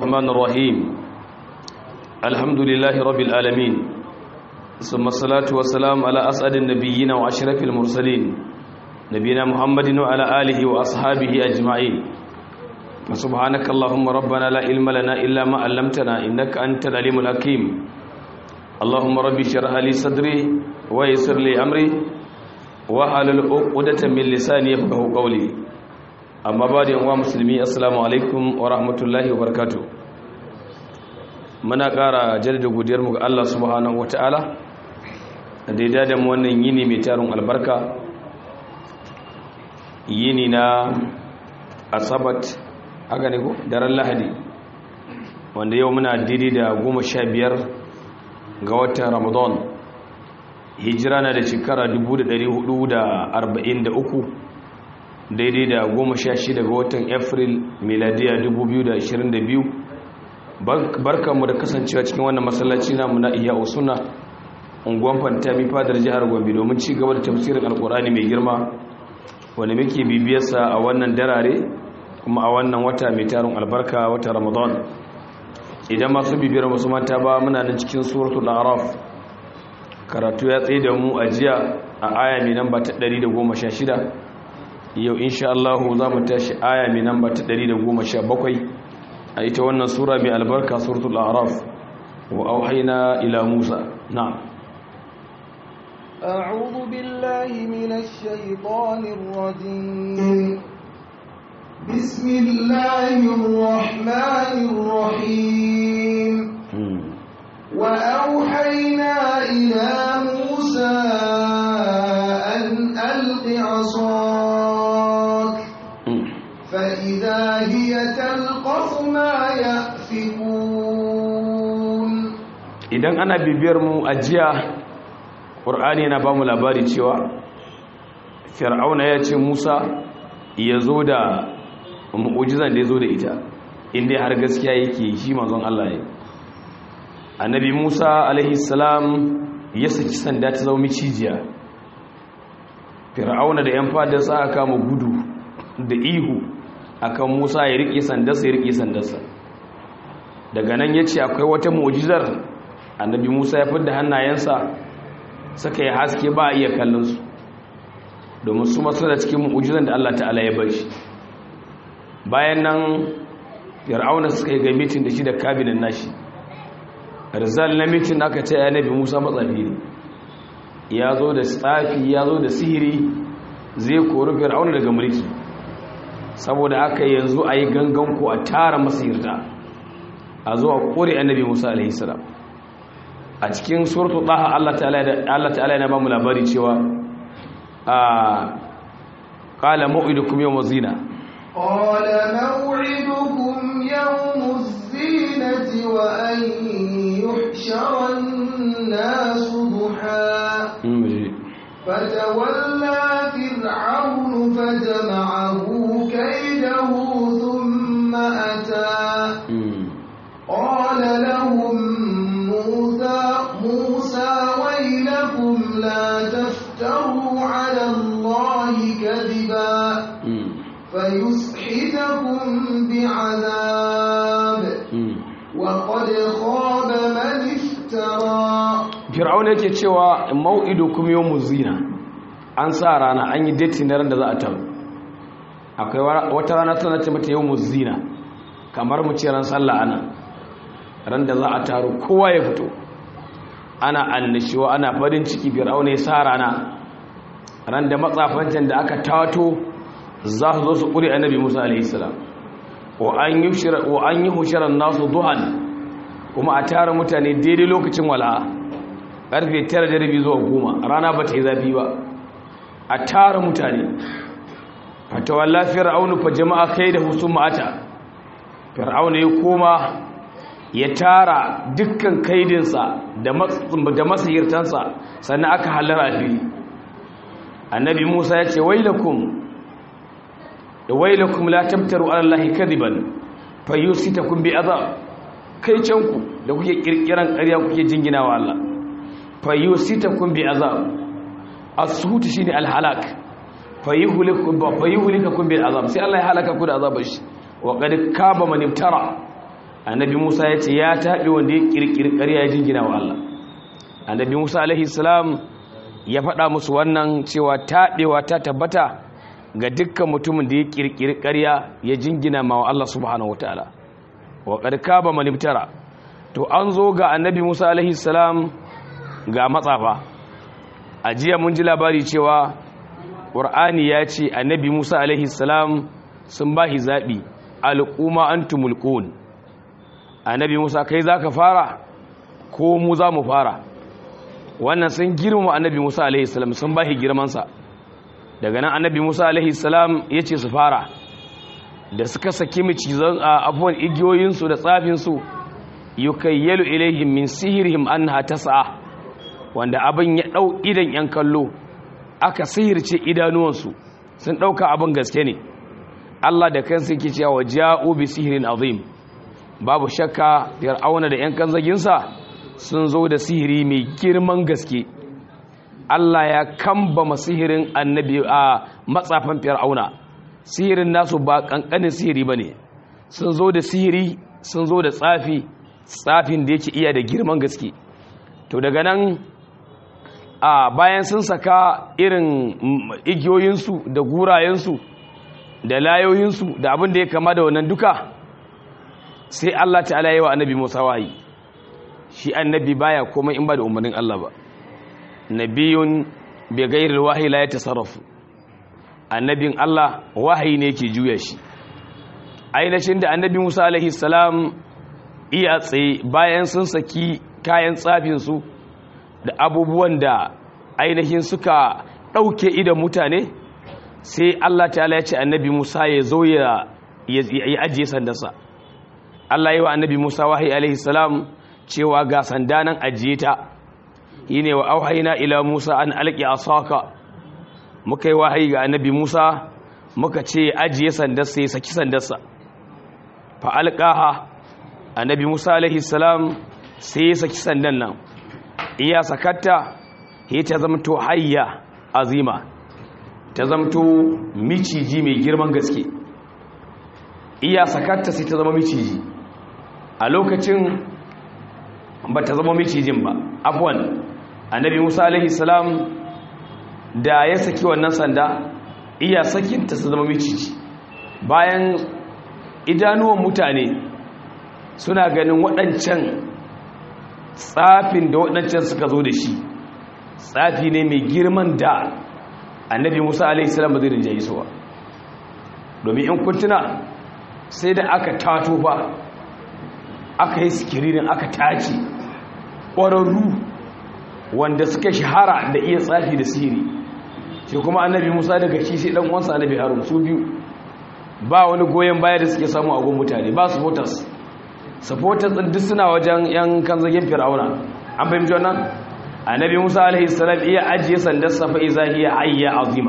الرحمن الرحيم الحمد لله رب العالمين ثم الصلاة والسلام على أسعد النبيين وأشرف المرسلين نبينا محمد وعلى آله وأصحابه أجمعين فسبحانك اللهم ربنا لا علم لنا إلا ما علمتنا إنك أنت العليم الحكيم اللهم ربي اشرح لي صدري ويسر لي أمري واحلل عقدة من لساني يفقهوا قولي amma ba da yanwa musulmi assalamu alaikum wa rahmatullahi wa barakatu muna ƙara jaddada godiyarmu ga Allah subhanahu wata'ala da daidai da mu wannan yini mai tarin albarka yini na asabat haka ne ko daren lahadi wanda yau muna daidai da goma sha biyar ga watan ramadan hijira na da shekara 1443 daidai da goma sha shida ga watan april miladiya 2022 barkanmu da kasancewa cikin wannan masallaci namu na iya usuna unguwan fantami fadar jihar gombe domin ci gaba da tafsirin alkurani mai girma wanda muke bibiyarsa a wannan darare kuma a wannan wata mai tarin albarka wata ramadan idan masu bibiyar musu mata ba muna nan cikin suratul araf karatu ya tsaye da mu a jiya a aya mai namba ta 116 yau insha Allah za mu tashi aya mai namba ta 117 a ita wannan sura mai albarka suratul a'raf wa auhayna ila Musa na'am أعوذ بالله من الشيطان الرجيم بسم الله الرحمن الرحيم وأوحينا إلى موسى أن ألق عصاك فإذا هي تلقف ما يأفكون idan ana bibiyar mu a jiya ƙur'ani yana ba mu labari cewa fir'auna ya ce musa ya zo da mu'ujizan da ya zo da ita inda har gaskiya yake shi manzon allah ne annabi musa alaihissalam ya saki sanda ta zama cijiya fir'auna da yan fadarsa aka kama gudu da ihu akan musa ya riƙe sandarsa ya riƙe sandarsa daga nan ya ce akwai wata mu'ujizar annabi musa ya fidda hannayensa suka yi haske ba a iya kallonsu domin su masu da cikin mu'ujizan da allah ta'ala ya bar shi bayan nan fir'auna suka yi ga mitin da shi da kabinin nashi rizal na mitin aka ce ya nabi musa matsafi ne ya zo da tsafi ya zo da sihiri zai kori fir'auna daga mulki saboda aka yanzu a yi gangan ko a tara masihirta a zo a kore annabi musa alaihissalam a cikin suratu ɗaha allah ta'ala yana ba mu labari cewa a ƙala ma'idukum yau mazina قال موعدكم يوم الزينة وأن يحشر الناس ضحى فتولى فرعون فجمعه كيده ثم أتى قال لهم موسى موسى ويلكم لا تفتروا على الله كذبا فيسحتكم بعذاب وقد خاب من افترى fir'auna yake cewa mau'idukum yawmuz zina an sa rana an yi date na ran da za a taru akwai wata rana tana ce mata yawmuz zina kamar mu ce ran sallah ana ran da za a taru kowa ya fito ana annishuwa ana farin ciki fir'auna ya sa rana ran da matsafancin da aka tato za su zo su ƙuri annabi musa alaihissalam wa an yi hushirar nasu duhan kuma a tara mutane daidai lokacin wala'a ƙarfe tara da rabi zuwa goma rana ba ta yi zafi ba a tara mutane a tawon lafiyar aunu fa jama'a kai da husun ma'ata fir'auna ya koma ya tara dukkan kaidinsa da masahirtansa sannan aka halar a fili annabi musa ya ce wailakum da wailakum la tabtaru ala allahi kadiban fayusitakum bi azab kai canku da kuke kirkiran ƙarya kuke jingina wa Allah fayusitakum bi azab as-suhut shine al-halak fayuhlikukum fayuhlikukum bil azab sai Allah ya halaka ku da azabar shi wa qad kaba man ibtara annabi Musa ya ce ya taɓe wanda ya ƙirƙiri ƙarya ya jingina wa Allah annabi Musa alaihi salam ya faɗa musu wannan cewa taɓewa ta tabbata ga dukkan mutumin da ya ƙirƙiri ƙarya ya jingina ma wa Allah subhanahu wataala wa qad kaba man ibtara to an zo ga annabi Musa alaihi salam ga matsafa a jiya mun ji labari cewa ƙur'ani ya ce annabi Musa alaihi salam sun ba shi zaɓi al'umma antumul qun annabi Musa kai zaka fara ko mu za mu fara wannan sun girmama annabi Musa alaihi salam sun ba shi girmansa daga nan annabi Musa alaihi salam ya ce su fara da suka saki macizan abubuwan igiyoyinsu da tsafinsu yukayyalu ilaihim min sihirihim annaha tas'a wanda abin ya dau idan yan kallo aka sihirce idanuwansu sun dauka abin gaske ne Allah da kansa yake cewa ja'u bi sihirin azim babu shakka fir'auna da yan kanzaginsa sun zo da sihiri mai girman gaske Allah ya kamba masihirin annabi a matsafan fir'auna sihirin nasu ba kankanin sihiri bane sun zo da sihiri sun zo da tsafi tsafin da yake iya da girman gaske to daga nan a bayan sun saka irin igiyoyinsu da gurayensu da layoyinsu da abin da ya kama da wannan duka sai Allah ta'ala yi wa annabi Musa wahayi shi annabi baya komai in ba da umarnin Allah ba nabiyun bi ghairi wahyi la yatasarrafu annabin Allah wahayi ne yake juya shi ainihin da annabi Musa alaihi salam iya tsaye bayan sun saki kayan tsafinsu da abubuwan da ainihin suka ɗauke idan mutane sai Allah ta ya ce annabi Musa ya zo ya ajiye sandarsa Allah yi wa annabi Musa wahayi alaihi salam cewa ga sanda nan ajiye ta yi ne wa auhaina ila Musa an alƙi asaka muka yi wahayi ga annabi Musa muka ce ajiye sandarsa ya saki sandarsa fa alƙaha annabi musa alaihi salam sai ya saki sandan nan iya sakatta ya ta zamto hayya azima ta zamto miciji mai girman gaske iya sakatta sai ta zama miciji a lokacin ba ta zama micijin ba afwan annabi musa alaihi salam da ya saki wannan sanda iya sakinta su zama miciji bayan idanuwan mutane suna ganin waɗancan tsafin da waɗancan suka zo da shi tsafi ne mai girman da annabi musa alaihissalam ba zai rinjaye suwa domin in kuntuna sai da aka tato ba aka yi sikirinin aka tace ƙwararru wanda suka shahara da iya tsafi da sihiri shi kuma annabi musa daga shi sai ɗan uwansa annabi harun su biyu ba wani goyon baya da suke samu a gun mutane ba su voters supporters din duk suna wajen yan kanzagin fir'auna an fahimci wannan annabi musa alaihi salam iya ajiye sandar safa iza hiya ayya azima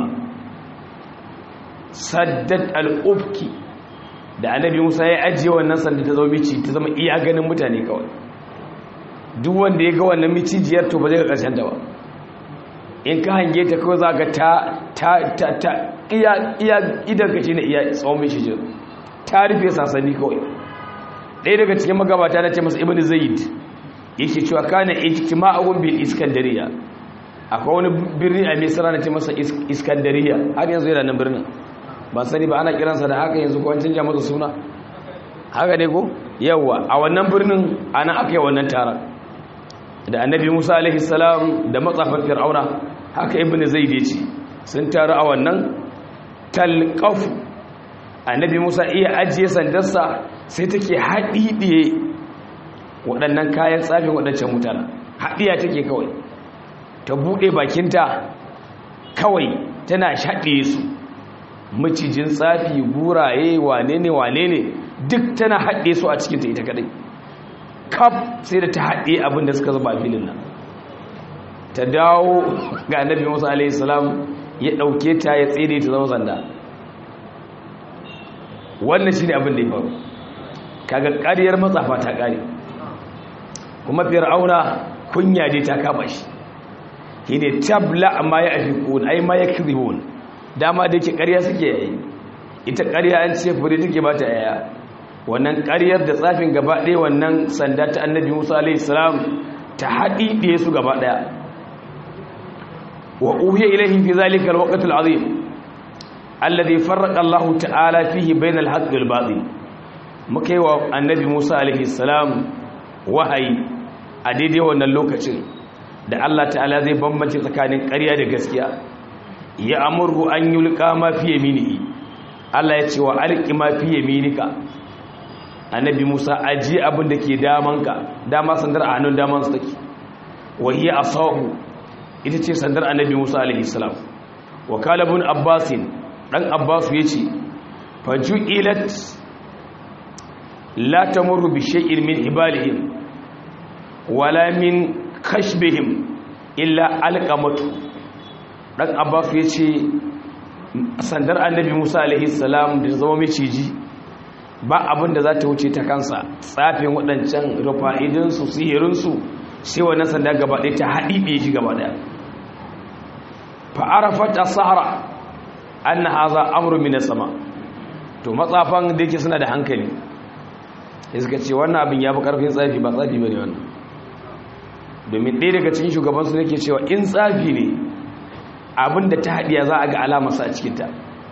saddat al-ufki da annabi musa ya ajiye wannan sandar ta zama mici ta zama iya ganin mutane kawai duk wanda ya ga wannan micijiyar to ba zai ga karshen ta ba in ka hange ta kawai za ga ta ta ta ta iya iya idan ka shine iya tsawon micijiyar ta rufe sasani kawai ɗaya daga cikin magabata na ce masa ibn zaid yake cewa kana ijtima'un bil iskandariya akwai wani birni a misra na ce masa iskandariya har yanzu yana nan birnin ba sani ba ana kiransa da haka yanzu ko an canja masa suna haka ne ko yawa a wannan birnin ana aka yi wannan taron da annabi musa alaihi salam da matsafan fir'auna haka ibn zaid ya ce sun taru a wannan talqafu annabi musa iya ajiye sandarsa sai take haɗiɗiye waɗannan kayan tsafin waɗancan mutane haɗiya take kawai ta buɗe bakinta kawai tana shaɗiye su macijin tsafi guraye wane ne wane ne duk tana haɗe su a cikinta ita kaɗai kaf sai da ta haɗe abin da suka zuba filin nan ta dawo ga annabi musa alaihi salam ya ɗauke ta ya tsere ta zama sanda wannan shi ne abin da ya faru kaga ƙariyar matsafa ta ƙare kuma fir'auna kunya dai ta kama shi shi ne tabla amma ya afi ƙun ai ma ya kirihun dama da yake ƙarya suke yayi ita ƙarya an ce fure take ba ta yaya wannan ƙaryar da tsafin gaba ɗaya wannan sanda ta annabi musa alaihi salam ta haɗi ɗaya su gaba ɗaya wa uhiya ilaihim fi zalika alwaqt alazim alladhi farraqa Allah ta'ala fihi bayna alhaqq wal batil muka yi wa annabi Musa alaihi salam wahayi a daidai wannan lokacin da Allah ta'ala zai bambance tsakanin ƙarya da gaskiya ya amuru an yulqa ma fi yaminihi Allah ya ce wa alqi ma fi yaminika annabi Musa aji abin da ke damanka dama sandar a hannun daman su take wa hiya asahu ita ce sandar annabi Musa alaihi salam wa kala ibn Abbas dan Abbas yace faju'ilat la tamurru bi shay'in min ibalihim wala min khashbihim illa alqamatu dan Abbas yace sandar annabi Musa alaihi salam da zama miciji ba abin da za ta wuce ta kansa tsafin waɗancan rufa'idinsu sihirinsu sai wannan sanda gaba ɗaya ta haɗiɗe shi gaba ɗaya fa'arafat a sahara an na haza amuru mina sama to matsafan da yake suna da hankali ya suka ce wannan abin ya fi ƙarfin tsafi ba tsafi ba ne wannan domin ɗaya daga cikin shugabansu ne ke cewa in tsafi ne abin da ta haɗiya za a ga alamarsa a cikinta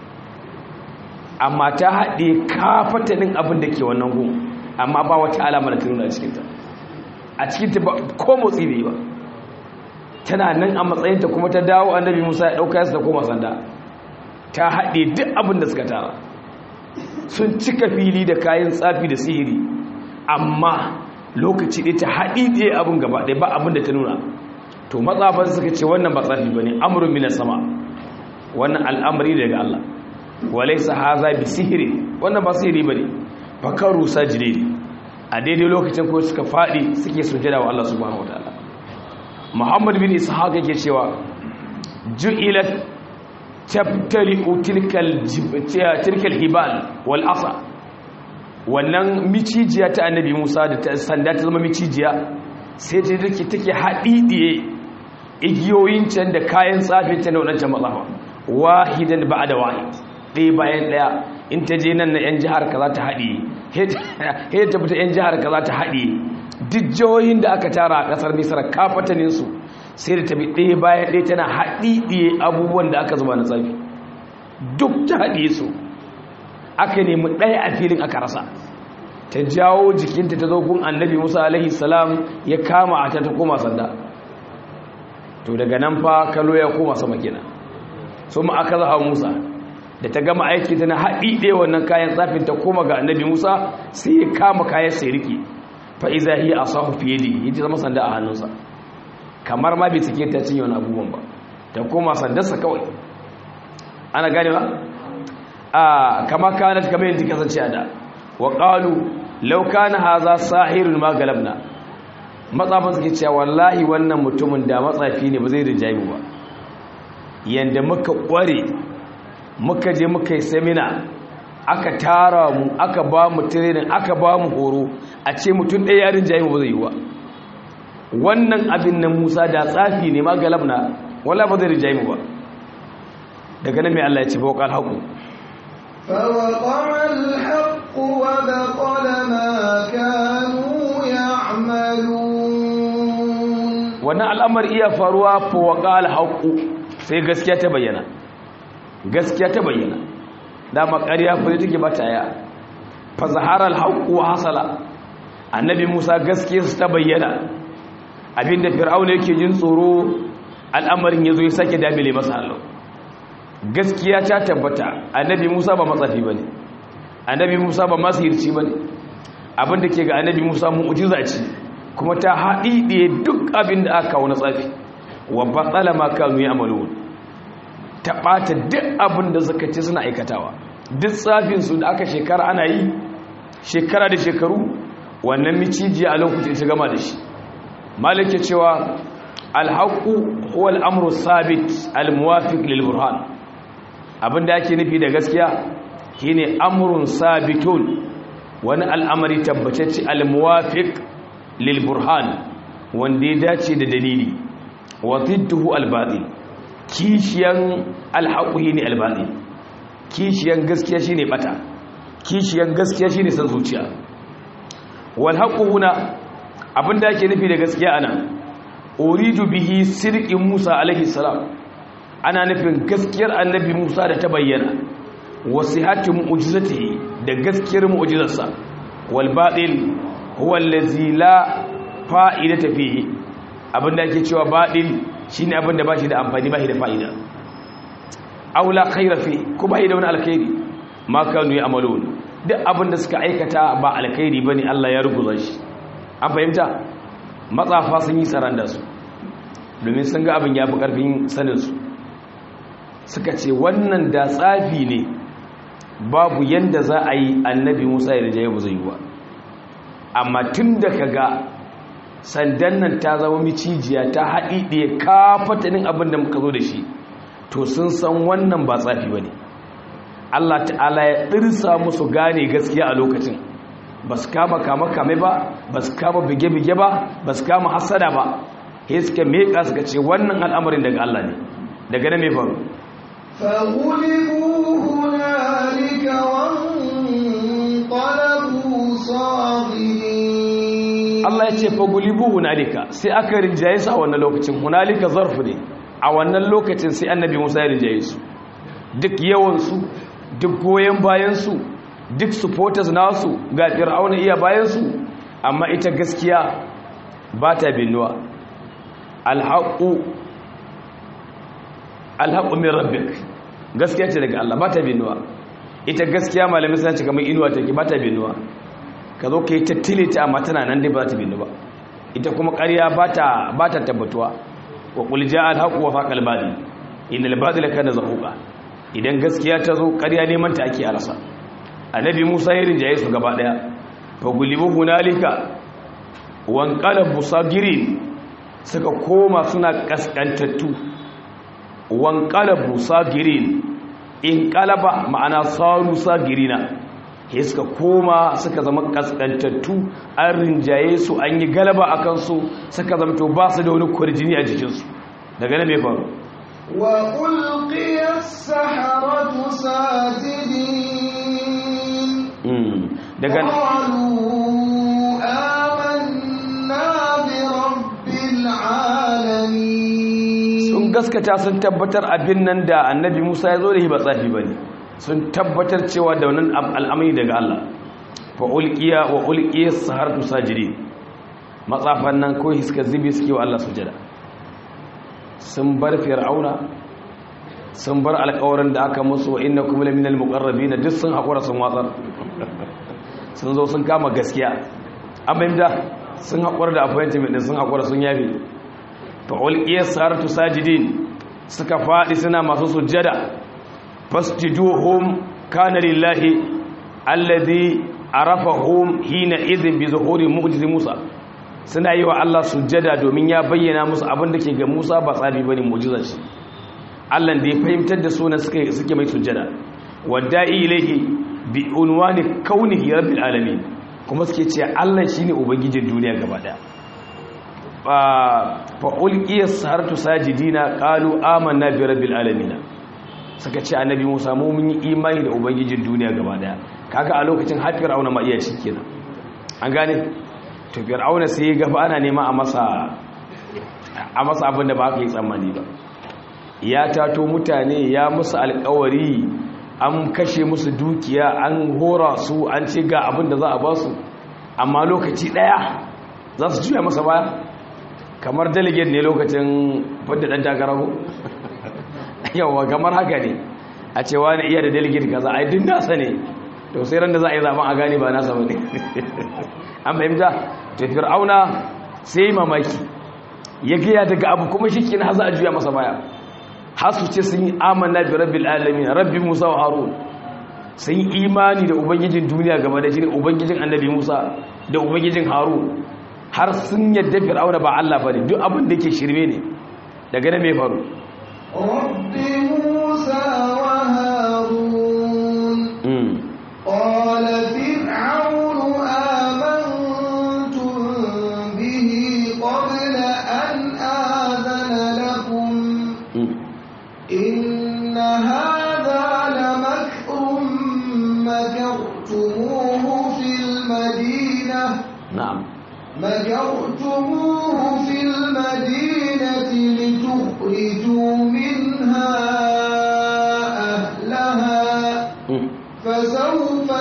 amma ta haɗe kafatanin abin da ke wannan gun amma ba wata alamar da ta nuna a cikinta a cikinta ba ko motsi bai ba tana nan a matsayinta kuma ta dawo annabi musa ya ɗauka yasa ta koma sanda ta haɗe duk abin da suka tara sun cika fili da kayan tsafi da sihiri amma lokaci ɗaya ta haɗi ɗaya abin gaba ɗaya ba abin da ta nuna to matsafan suka ce wannan ba tsafi ba ne amurin minas sama wannan al'amari daga Allah walaisa haza bi sihiri wannan ba sihiri bane fakaru sajide a daidai lokacin ko suka fadi suke sujada wa Allah subhanahu wataala Muhammad bin Ishaq yake cewa ju'ilat tabtali'u tilkal tilkal hibal wal asa wannan micijiya ta annabi Musa da ta sanda ta zama micijiya sai ta take take hadidiye igiyoyin can da kayan tsafin ta na wadancan matsafa wahidan ba'da wahid ɗaya bayan ɗaya in ta je nan na 'yan jihar ka za ta haɗe he ta fita 'yan jihar ka za ta haɗe duk jihohin da aka tara a ƙasar misar kafataninsu sai da ta bi ɗaya bayan ɗaya tana haɗi ɗiye abubuwan da aka zuba na tsafi duk ta haɗe su aka nemi ɗaya a filin aka rasa ta jawo jikinta ta zo gun annabi musa alaihi salam ya kama a ta ta koma sanda to daga nan fa kalo ya koma sama kenan so ma aka zaha musa da ta gama aiki tana haɗi ɗaya wannan kayan tsafin ta koma ga annabi musa sai ya kama kayan sai riƙe fa'iza hi a sahu fiye da yi zama sanda a hannunsa kamar ma bai suke ta cinye wani abubuwan ba ta koma sandarsa kawai ana gane ba a kama kanat kamar yin kasance a da wa ƙalu lauka na haza sahirun ma galabna matsafin suke cewa wallahi wannan mutumin da matsafi ne ba zai rinjaye mu ba yanda muka ƙware muka je muka yi semina aka tara mu aka ba mu training aka ba mu horo a ce mutum ɗaya yarin jayi ba zai yi wa wannan abin nan musa da tsafi ne ma galabna wala ba zai rinjaye mu ba daga nan mai Allah ya ce fa waqal haqu فوقع الحق وبطل ما كانوا يعملون wannan al'amari iya faruwa fa waqal haqu sai gaskiya ta bayyana gaskiya ta bayyana dama ƙarya fure take ba ta ya fa zahara al-haqq wa hasala annabi Musa gaskiya su ta bayyana abinda fir'auna yake jin tsoro al'amarin yazo ya sake damile masa Allah gaskiya ta tabbata annabi Musa ba matsafi bane annabi Musa ba masihirci bane abinda ke ga annabi Musa mu'jiza ce kuma ta haɗiɗe duk abin da aka kawo na tsafi wa batsala ma kanu ya'malun ta ɓata duk abin da suka ce suna aikatawa duk tsafinsu da aka shekara ana yi shekara da shekaru wannan micijiya a lokacin ta gama da shi malike cewa alhaku huwa al'amru sabit al-muwafiq lil burhan abin da ake nufi da gaskiya shine amrun sabitun wani al'amari tabbatacce al-muwafiq lil burhan wanda ya dace da dalili wa zidduhu al-batil kishiyan alhaƙuhi ne albaɗi kishiyan gaskiya shi ne ɓata kishiyan gaskiya shine san zuciya wal haqqu huna abinda yake nufi da gaskiya ana uridu bihi sirqin Musa alaihi salam ana nufin gaskiyar annabi Musa da ta bayyana wasihatu mu'jizatihi da gaskiyar mu'jizarsa wal batil huwa allazi la fa'idata fihi abinda yake cewa batil shine abinda bashi da amfani bashi da fa'ida aula khaira fi ko bai da wani alkhairi ma kanu ya amalun duk abinda suka aikata ba alkhairi bane Allah ya ruguza shi an fahimta matsafa sun yi tsaron da su domin sun ga abin ya fi karfin sanin su suka ce wannan da tsafi ne babu yanda za a yi annabi Musa ya rijaye ba zai yi ba amma tun da kaga sandan nan ta zama micijiya ta haɗi ɗaya kafatanin abin da muka zo da shi to sun san wannan ba tsafi ba ne Allah ta'ala ya ɗirsa musu gane gaskiya a lokacin ba su kama kama kame ba ba su kama bige-bige ba ba su kama hasada ba ya suka meƙa suka ce wannan al'amarin daga Allah ne daga na mai faru فغلبوا هنالك وانقلبوا صاغرين Allah ya ce fagulibu hunalika sai aka rinjaye su a wannan lokacin hunalika zarfu ne a wannan lokacin sai annabi Musa ya rinjaye su duk yawansu duk goyon bayansu duk supporters nasu ga fir'auna iya bayansu amma ita gaskiya ba ta binuwa alhaƙu alhaƙu min rabbik gaskiya ce daga Allah ba ta binuwa ita gaskiya malamin suna ce kamar inuwa take ba ta binuwa ka zo ka yi tattile ta amma tana nan dai ba za ta binu ba ita kuma ƙarya ba ta tabbatuwa wa ƙulja alhaƙu wa faƙal badi inda albadila kana zahuƙa idan gaskiya ta zo ƙarya neman ta ake arasa annabi musa ya rinjaye su gaba ɗaya fa gulibu hunalika wan qalabu sagirin suka koma suna kaskantattu wan qalabu sagirin in qalaba ma'ana saru sagirina ke suka koma suka zama kaskantattu an rinjaye su an yi galaba a kansu suka zamto ba su da wani kwarjini a jikinsu daga na mai faru wa ulqiya as-saharatu sajidin daga qalu amanna bi rabbil alamin sun gaskata sun tabbatar abin nan da annabi musa ya zo da shi ba tsafi ba ne sun tabbatar cewa da wannan al'amari daga Allah fa ulqiya wa ulqiya saharatu sajidin matsafan nan ko suka zubi suke wa Allah sujada sun bar fir'auna sun bar alƙawarin da aka musu wa innakum laminal muqarrabin duk sun hakura sun watsar sun zo sun kama gaskiya an bayyana sun hakura da appointment din sun hakura sun yafi fa ulqiya saharatu sajidin suka fadi suna masu sujada fasjuduhum kana lillahi alladhi arafahum hina idhin bi zuhuri mu'jiz Musa suna yi wa Allah sujjada domin ya bayyana musu abin da ke ga Musa ba tsabi bane mu'jizar shi Allah da ya fahimtar da sunan suke suke mai sujjada wada'i ilayhi bi unwani kaunihi rabbil alamin kuma suke ce Allah shine ubangijin duniya gaba daya fa ulqiya saharatu sajidina qalu amanna bi rabbil alamin suka ce annabi Musa mu mun yi imani da ubangijin duniya gaba daya kaga a lokacin har fir'auna ma iya kenan an gane to fir'auna sai ga fa ana nema a masa a masa abin da ba ka yi tsammani ba ya tato mutane ya musu alƙawari an kashe musu dukiya an hora su an ce ga abin da za a ba su amma lokaci daya za su juya masa baya kamar delegate ne lokacin fadda dan takara ko yawa kamar haka ne a cewa ne iya da delegate kaza a yi nasa ne to sai ran da za a yi zaben a gane ba nasa bane an fahimta to fir'auna sai mamaki ya gaya daga abu kuma shi kin haza a juya masa baya har su ce sun yi amanna bi rabbil alamin rabbi musa wa harun sun yi imani da ubangijin duniya gaba da shi ne ubangijin annabi musa da ubangijin harun har sun yadda fir'auna ba Allah bane duk abin da yake shirme ne daga nan me faru رب موسى وهارون قال فرعون آمنتم به قبل أن آذن لكم إن هذا لمكر مكرتموه مكرتموه في المدينة لتخرجوا منها أهلها فسوف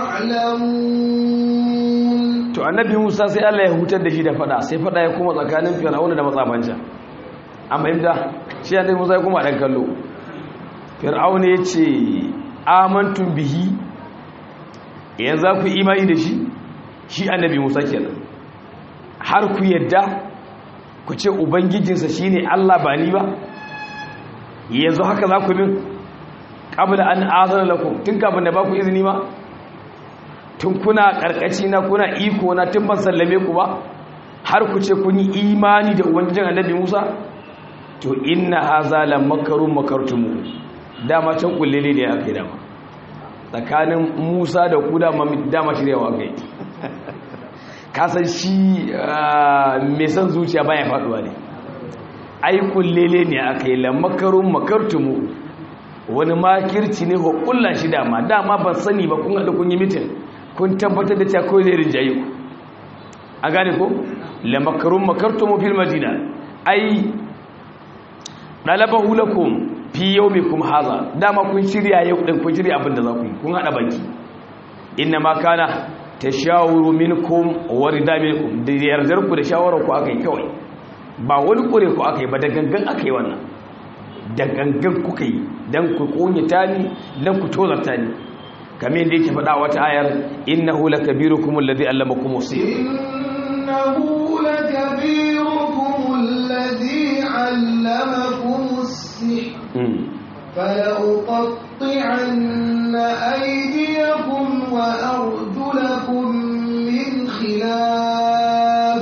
تعلمون to annabi Musa sai Allah ya hutar da shi da fada sai fada ya kuma tsakanin Fir'auna da matsafansa an fahimta shi annabi Musa ya kuma dan kallo Fir'auna ya ce amantum bihi yanzu za ku imani da shi shi annabi Musa kenan har ku yadda ku ce ubangijinsa shine Allah ba ni ba yanzu haka za ku bin qabla an azana lakum tun kafin da ba ku izini ma tun kuna karkaci na kuna iko na tun ban sallame ku ba har ku ce kun yi imani da ubangijin annabi Musa to inna haza la makarun makartumu dama can kullele ne aka yi dama tsakanin Musa da ku dama dama shiryawa aka yi kasan shi mai san zuciya baya faduwa ne ai kullele ne aka yi la makarun makartumu wani makirci ne ko kullan shi dama dama ban sani ba kun haɗu kun yi mitin kun tabbatar da cewa kawai zai rinjaye ku a gane ko la makarun makartumu fil madina ai dalabahu lakum fi yawmikum hadha dama kun shirya yau din kun shirya abin da za ku yi kun hada baki inna ma kana tashawuru minkum wa rida minkum da yardar ku da shawarar ku akai kawai ba wani kure ku akai ba da gangan akai wannan da gangan kuka yi dan ku kunyata ni dan ku tozarta ni kamar yadda yake faɗa wata ayar innahu lakabirukum alladhi allamakum usir innahu lakabirukum alladhi allamakum السحر فلأقطعن أيديكم وأرجلكم من خلاف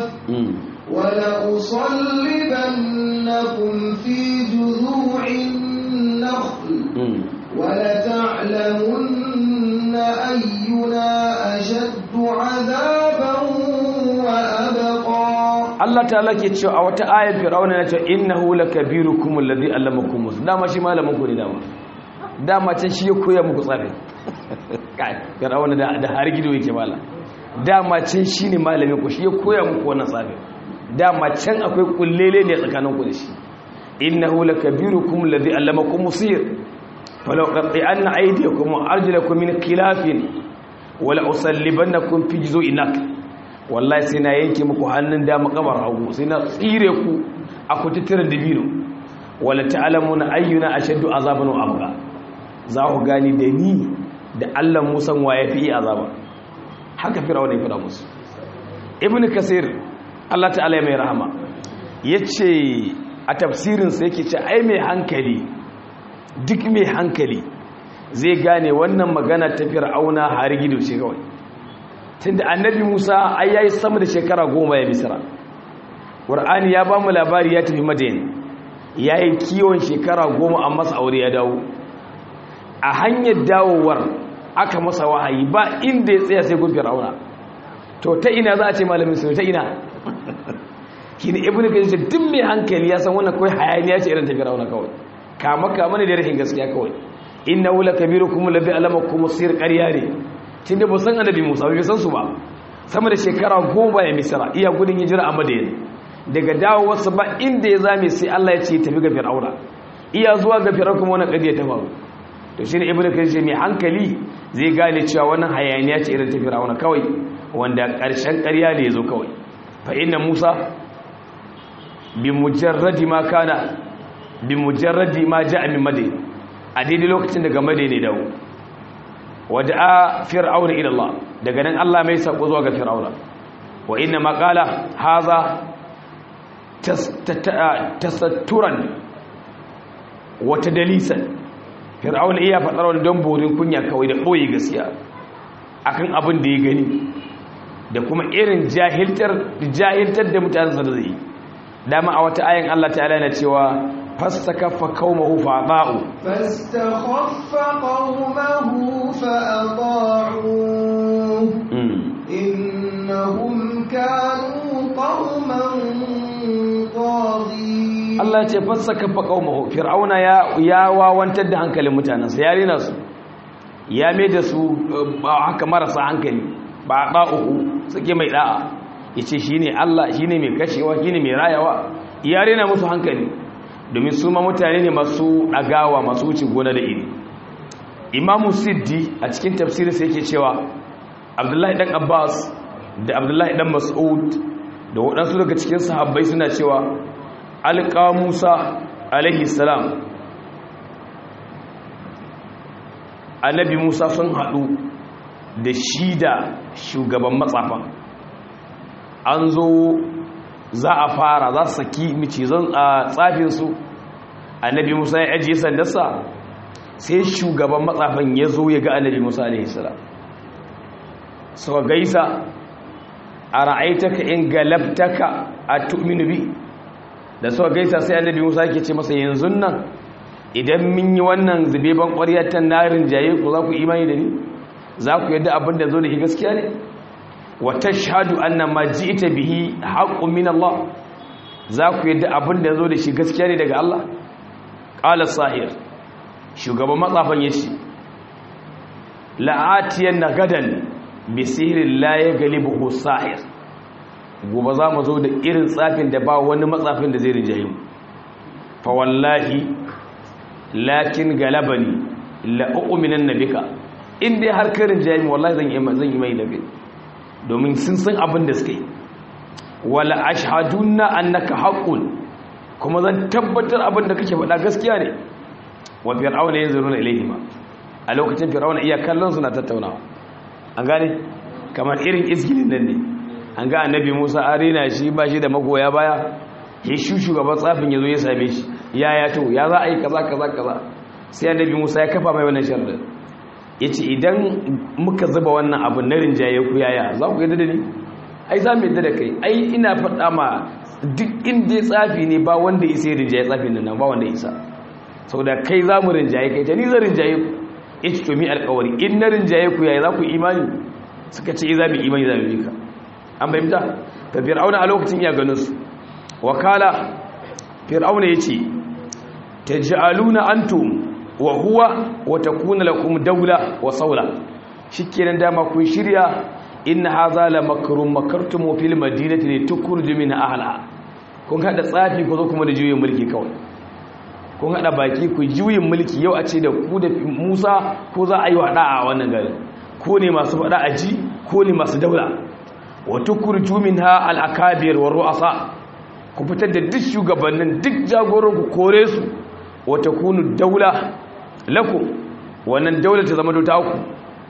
ولأصلبنكم في جذوع النخل ولتعلمن أينا أشد عذابا وأبقى Allah ta'ala ke cewa a wata ayar Fir'auna na cewa innahu lakabirukum alladhi allamakum dama shi malamin ku ne dama dama can shi ya koya muku tsafi kai Fir'auna da da har gido yake mala dama can shi ne malamin ku shi ya koya muku wannan tsafi dama can akwai kullele ne tsakanin ku da shi innahu lakabirukum alladhi allamakum sir falau qati'anna aydiyakum wa arjulakum min khilafin wala usallibannakum fi juzu'in nakl wallahi sai na yanke muku hannun dama kamar hagu sai na tsire ku a kututturen dabino wala ta'lamuna ayyuna ashaddu azaban wa abqa za ku gani da ni da Allah Musa wa yafi azaba haka fir'auna ya fada musu ibn kasir Allah ta'ala ya mai rahama yace a tafsirin sa yake ce ai mai hankali duk mai hankali zai gane wannan magana ta fir'auna har gido ce kawai tunda annabi Musa ai yayi sama da shekara goma ya misra Qur'ani ya bamu labari ya tafi Madina yayi kiwon shekara goma an masa aure ya dawo a hanyar dawowar aka masa wahayi ba inda ya tsaya sai gun Fir'auna to ta ina za a ce malamin sai ta ina kini ibnu kayyim duk mai hankali ya san wannan kai hayaniya ce irin ta Fir'auna kawai kama kama ne da rahin gaskiya kawai innahu lakabirukum alladhi alamakum sir qarya ne tunda ba san annabi Musa bai san su ba sama da shekara goma ya misra iya gudun hijira a Madina daga dawowarsa ba inda ya zame sai Allah ya ce tafi ga Fir'auna iya zuwa ga Fir'auna kuma wannan kadiya ta faru to shine ibnu kayyim mai hankali zai gane cewa wannan hayaniya ce irin ta Fir'auna kawai wanda ƙarshen ƙarya ne yazo kawai fa inna Musa bi mujarradi ma kana bi mujarradi ma ja'a min madina a daidai lokacin daga madina ne dawo wada'a fir'auna ila Allah daga nan Allah mai sako zuwa ga fir'auna wa inna ma qala haza tasatturan wa tadlisan fir'auna iya fadar wani don borin kunya kawai da boye gaskiya akan abin da ya gani da kuma irin jahiltar jahiltar da mutanen sa da zai dama a wata ayin Allah ta'ala yana cewa fastakaffa qaumahu fa'ata'u fastakaffa qaumahu fa'ata'u innahum kanu qauman taghin Allah ya ce fastakaffa qaumahu fir'auna ya ya wawantar da hankalin mutanansa ya rena su ya mai da su haka marasa hankali ba da'uhu suke mai da'a yace shine Allah shine mai kashewa shine mai rayawa ya rena musu hankali domin su ma mutane ne masu dagawa masu wuce gona da iri imamu siddi a cikin tafsirin sai yake cewa abdullahi dan abbas da abdullahi dan mas'ud da waɗansu daga cikin sahabbai suna cewa alƙa musa alaihi salam annabi musa sun haɗu da shi da shugaban matsafa an zo za a fara za su saki micizan a tsafinsu annabi musa ya ajiye sandarsa sai shugaban matsafan ya zo ya ga annabi musa alaihi salam suka gaisa a ra'aitaka in galabtaka a tu'minu bi da suka gaisa sai annabi Musa yake ce masa yanzu nan idan mun yi wannan zubeban ƙwaryar ta narin jaye ku za ku imani da ni za ku yadda abin da zo da shi gaskiya ne wa tashhadu anna ma ji'ta bihi haqqun min Allah za ku yadda abin da zo da shi gaskiya ne daga Allah qala sahir shugaban matsafan yace la'atiyan gadan bisirin laye galibu sahir gobe za mu zo da irin tsafin da ba wani matsafin da zai rinjaye mu fa wallahi lakin galabani la u'minan nabika in dai har kai rinjaye mu wallahi zan yi zan yi mai nabi domin sun san abin da suka yi wala ashhadunna annaka haqqun kuma zan tabbatar abin da kake faɗa gaskiya ne wa fir'auna yanzuruna ilayhima a lokacin fir'auna iya kallon suna tattaunawa an gane kamar irin izgilin nan ne an ga annabi musa arena shi ba shi da magoya baya ya shi shugaban tsafin ya zo ya same shi ya ya to ya za a yi kaza kaza kaza sai annabi musa ya kafa mai wannan sharɗin ya ce idan muka zuba wannan abu na rinjaye ku yaya za ku yadda da ni ai za mu yadda da kai ai ina faɗa ma duk inda ya tsafi ne ba wanda ya sai rinjaye tsafin nan ba wanda ya isa saboda kai za mu rinjaye kai ta ni zan rinjaye ku ya ce tomi alkawari in na rinjaye ku yaya za ku imani suka ce za mu imani za mu bi ka an fahimta ta fir'auna a lokacin iya ganin su wakala fir'auna ya ce ta ji'aluna antum wa huwa wa takuna lakum daula wa saula shikenan dama kun shirya inna hadha la makrun makartum fil madinati li tukhruju min ahliha kun hada tsafi ko zo kuma da juyin mulki kawai kun hada baki ku juyin mulki yau a ce da ku da Musa ko za a yi wada a wannan garin ko ne masu fada a ji ko ne masu daula wa tukhruju minha al akabir wa ru'asa ku fitar da duk shugabannin duk jagoran ku kore su wa takunu daula lakum wannan daula ta zama ta ku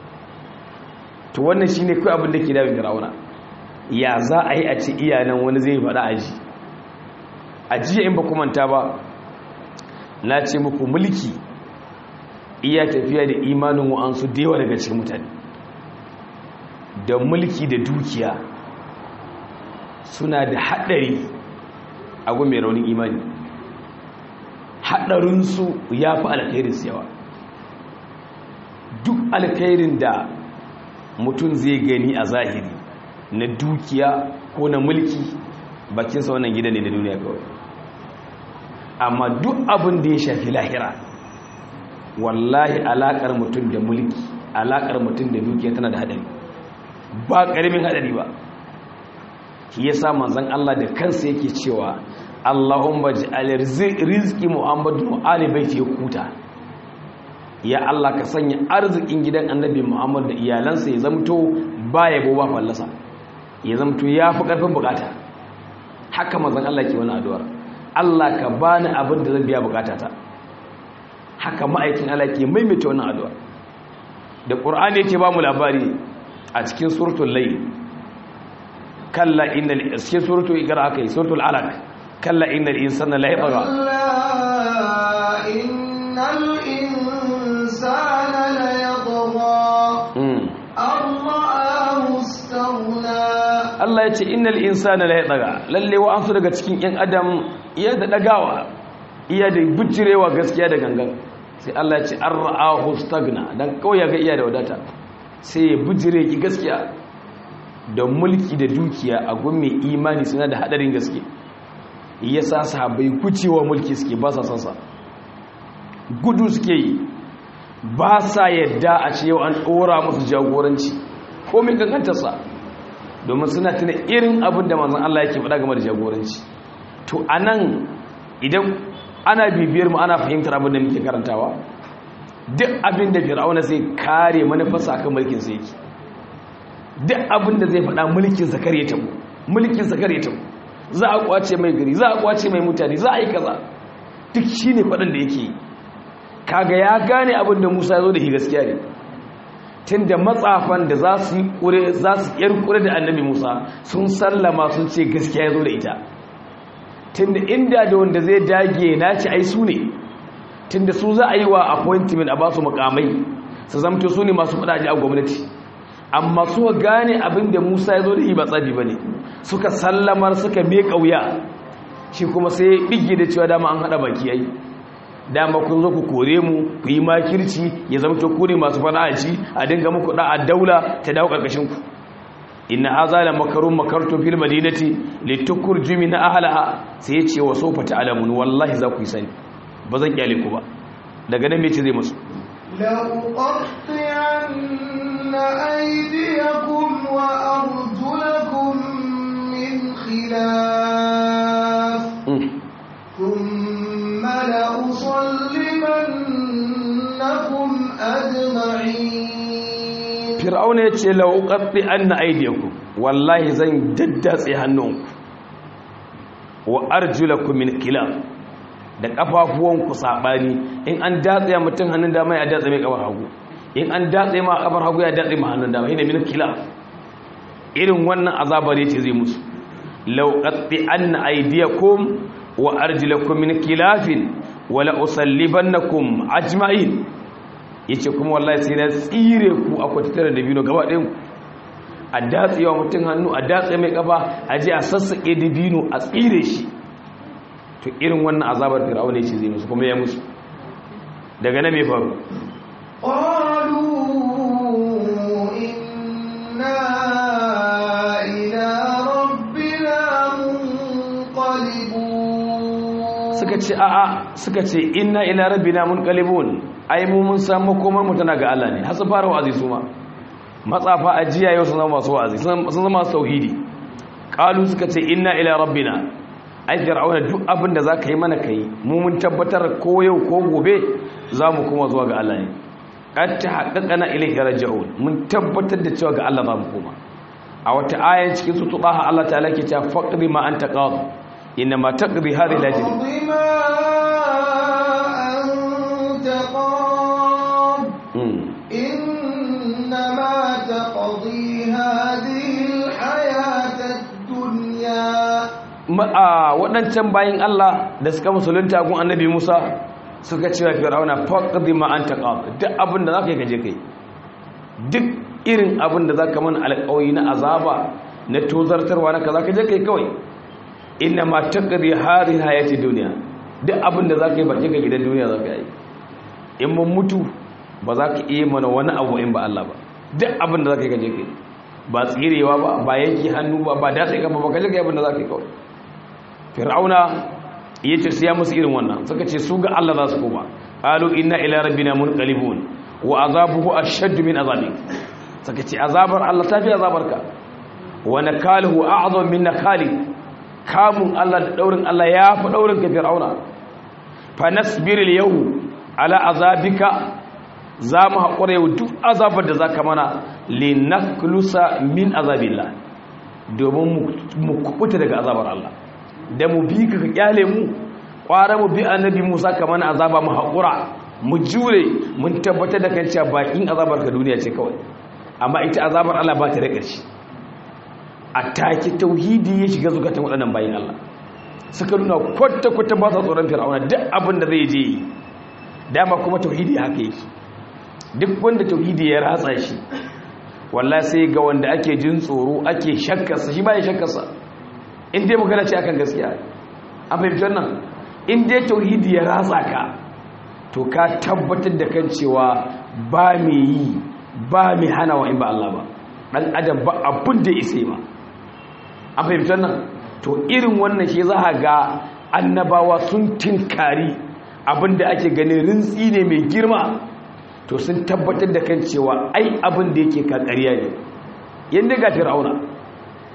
to wannan shine kai abin da ke da Fir'auna ya za a yi a ce iyanan wani zai fada a ji a jiya in ba ku manta ba na ce muku mulki iya tafiya da imanin wa'ansu da yawa daga cikin mutane da mulki da dukiya suna da haɗari a mai raunin imani haɗarinsu ya fi alkhairinsu yawa duk alkhairin da mutum zai gani a zahiri na dukiya ko na mulki bakinsa wannan gida ne na duniya kawai amma duk abin da ya shafi lahira wallahi alakar mutum da mulki alakar mutum da dukiya tana da hadari ba karamin hadari ba shi yasa manzon Allah da kansa yake cewa Allahumma ij'al rizqi Muhammadu ali baiti kuta ya Allah ka sanya arzikin gidan annabi Muhammad da iyalansa ya zamto baya bo ba fallasa ya zamto yafi karfin bukata haka manzon Allah ke wani addu'ar Allah ka bani abin da zan biya bukatata haka ma'aikin Allah ke maimaita wannan addu'a da Qur'ani yake ba mu labari a cikin suratul layl kalla innal cikin suratul iqra akai suratul alaq kalla innal insana la yatgha كلا إن الإنسان ليطغى أن رآه استغنى Allah ya ce innal insana la yatgha lalle wa ansu daga cikin yan adam iya da dagawa iya da bujirewa gaskiya da gangan sai Allah ya ce an ra'ahu stagna dan kawai ya ga iya da wadata sai ya bujire ki gaskiya da mulki da dukiya a gun mai imani suna da hadarin gaske yasa sahabbai kucewa mulki suke ba sa san sa gudu suke yi ba sa yadda a ce yau an dora musu jagoranci ko min kankantarsa domin suna tuna irin abin da manzon Allah yake faɗa game da jagoranci to anan idan ana bibiyar mu ana fahimtar abin da muke karantawa duk abin da fir'auna zai kare manufarsa akan mulkin sa yake duk abin da zai faɗa mulkin sa kare tabo mulkin sa kare tabo za a kwace mai gari za a kwace mai mutane za a yi kaza duk shine faɗin da yake kaga ya gane abin da Musa ya zo da shi gaskiya ne tunda matsafan da za su yi kure za su yar kure da annabi Musa sun sallama sun ce gaskiya ya zo da ita tunda inda da wanda zai dage na ci ai su ne tunda su za a yi wa appointment a ba su mukamai su zamto su ne masu fadaji a gwamnati amma su gane abin da Musa ya zo da shi ba tsabi bane suka sallamar suka me kauya shi kuma sai bige da cewa dama an hada baki ai dama kun zo ku kore mu ku yi makirci ya zama to kure masu fana'aci a dinga muku da a daula ta dawo karkashin ku inna hadha la makarun makartu fil madinati litukurju min ahliha sai ya ce wa sofa ta'lamun wallahi za ku yi sani ba zan kyale ku ba daga nan me ce zai musu لأقطعن أيديكم وأرجلكم من خلاف ثم لأصلبنكم أجمعين fir'auna ya ce lauƙaɗe an na aidiyanku wallahi zan daddatse hannunku wa arjulaku min kila da ƙafafuwanku saɓani in an datse ya mutum hannun dama ya datse mai ƙafar hagu in an datse ma ƙafar hagu ya datse ma hannun dama yana min kila irin wannan azabar ya ce zai musu lauƙaɗe an na aidiyakum wa arjulakum min kilafin wala usallibannakum ajma'in yace kuma wallahi sai na tsire ku a kwatattare da bino gaba ɗayan a datsewa mutum hannu a datse mai kafa a je a sassaƙe da bino a tsire shi to irin wannan azabar fir'aun ne ce zai musu kuma ya musu daga na mai faru قالوا إنا إلى ربنا منقلبون suka ce a'a suka ce inna ila rabbina munqalibun ai mu mun san makomar mu tana ga Allah ne har su fara wa'azi su ma matsafa ajiya yau sun zama masu wa'azi sun zama masu tauhidi qalu suka ce inna ila rabbina ai fir'auna duk abin da zaka yi mana kai mu mun tabbatar ko yau ko gobe zamu kuma zuwa ga Allah ne qad tahaqqaqana ilayhi raj'un mun tabbatar da cewa ga Allah zamu koma a wata aya cikin sura Taha Allah ta'ala ke cewa faqri ma anta qad inma taqdi hadhihi al-ajr اقض ما أنت قاض إنما تقضي هذه الحياة الدنيا a waɗancan bayan Allah da suka musulunta gun annabi Musa suka cewa fir'auna faqdi ma anta qad duk abin da zaka yi kaje kai duk irin abin da zaka mana alƙawari na azaba na tozartarwa na kaza kaje kai kawai inna ma taqdi hadhihi hayati dunya duk abin da zaka yi ba kika gidan duniya zaka yi in mun mutu ba za ka iya mana wani abu in ba Allah ba duk abin da zaka yi kaje kai ba tsirewa ba ba yanki hannu ba ba datse kafa ba kaje kai abin da zaka yi kawai fir'auna ya ce siya musu irin wannan suka ce su ga Allah za su koma qalu inna ila rabbina munqalibun wa azabuhu ashaddu min azabik suka ce azabar Allah ta fi azabarka wa nakaluhu a'zam min nakali kamun Allah da daurin Allah ya fi daurin ka fir'auna fa nasbir al-yawm ala azabika za mu haƙura yau duk azabar da za ka mana linaklusa min azabillah domin mu kubuta daga azabar Allah da mu bi ka kyale mu kwara mu bi annabi Musa kamar azaba mu haƙura mu jure mun tabbatar da kan cewa bakin azabar ka duniya ce kawai amma ita azabar Allah ba ta da ƙarshe a take tauhidi ya shiga zukatan waɗannan bayin Allah suka nuna kwata kwata ba sa tsoron fir'auna duk abin da zai je yi dama kuma tauhidi haka yake duk wanda tauhidi ya ratsa shi wallahi sai ga wanda ake jin tsoro ake shakkarsa shi ba ya shakkarsa in dai magana ce akan gaskiya an fahimci wannan in dai tauhidi ya ratsa ka to ka tabbatar da kan cewa ba mai yi ba mai hana wa in ba Allah ba dan adam ba abin da isa ba an fahimci wannan to irin wannan shi za a ga annabawa sun tinkari abin da ake ganin rintsi ne mai girma to sun tabbatar da kan cewa ai abin da yake kakariya ne yadda ga fir'auna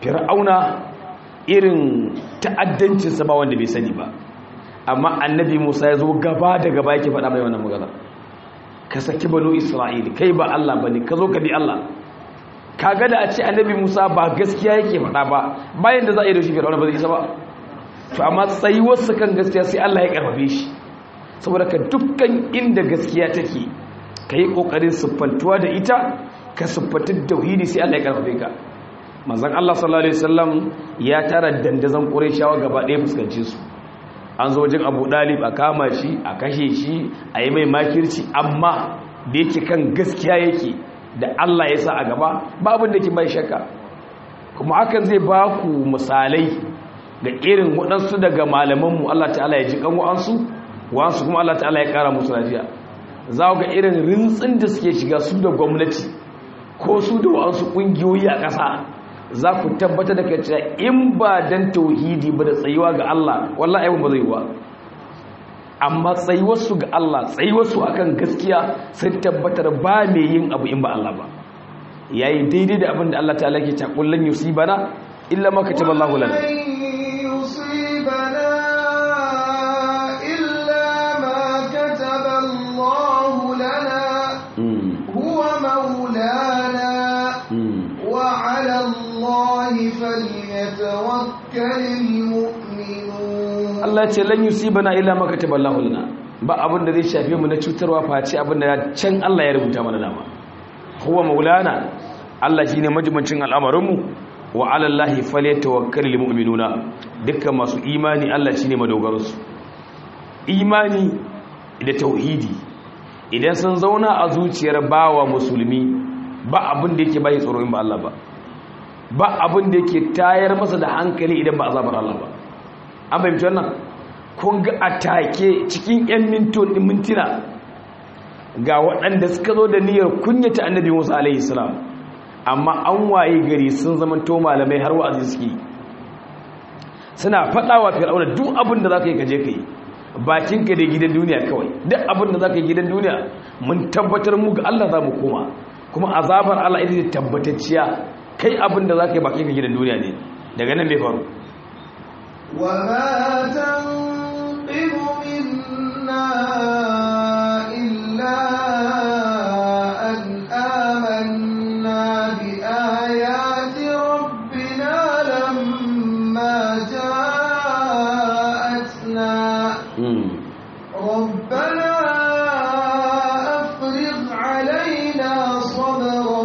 fir'auna irin ta'addancinsa ba wanda bai sani ba amma annabi musa ya zo gaba da gaba yake faɗa mai wannan magana ka saki banu isra'ili kai ba allah ba ne ka zo ka bi allah kaga da a ce annabi musa ba gaskiya yake faɗa ba bayan da za a yi da shi fir'auna ba zai isa ba to amma tsayuwarsa kan gaskiya sai allah ya karfafe shi saboda ka dukkan inda gaskiya take ka yi ƙoƙarin siffantuwa da ita ka siffantar tauhidi sai allah ya karfafe ka manzon allah sallallahu alaihi wasallam ya tara dandazon ƙurayshawa gaba ɗaya fuskanci su an zo wajen abu ɗalib a kama shi a kashe shi a yi mai makirci amma da yake kan gaskiya yake da Allah ya sa a gaba babin da ke mai shakka kuma hakan zai ba ku misalai da irin waɗansu daga malamanmu Allah ta'ala ya ji kan wa'ansu wa'ansu kuma Allah ta'ala ya ƙara musu lafiya za ga irin rintsin da suke shiga su da gwamnati ko su da wa'ansu ƙungiyoyi a ƙasa za ku tabbata da kai cewa in ba dan tauhidi ba da tsayuwa ga Allah wallahi ayyukan ba zai yi ba amma tsayuwarsu ga Allah tsayuwarsu akan gaskiya sun tabbatar ba mai yin abu in ba Allah ba yayi daidai da abin da Allah ta'ala ke ta kullun yusibana illa ma kataba Allah lana yusibana illa ma kataba Allah lana huwa maulana wa 'ala Allah falyatawakkalul mu'minun Allah ce lan yusibana illa ma kataballahu lana ba abin da zai shafe mu na cutarwa face abin da can Allah ya rubuta mana dama huwa maulana Allah shine majibancin al'amarin mu wa 'ala Allahi falyatawakkalul mu'minuna dukkan masu imani Allah shine madogaran su imani da tauhidi idan sun zauna a zuciyar bawa musulmi ba abin da yake bai tsoro in ba Allah ba ba abin da yake tayar masa da hankali idan ba azabar Allah ba an fahimci wannan kun ga atake cikin 'yan mintuna ga waɗanda suka zo da niyyar kunyata annabi musa alaihi salam amma an waye gari sun zama to malamai har wa'azi suke suna faɗawa fir'auna duk abin da za ka yi kaje ka yi bakinka da gidan duniya kawai duk abin da za ka yi gidan duniya mun tabbatar mu ga allah za mu koma kuma azabar allah ita ce tabbatacciya kai abin da za ka yi bakinka gidan duniya ne daga nan bai faru وما تنقم منا إلا أن آمنا بآيات ربنا لما جاءتنا ربنا أفرغ علينا صبرا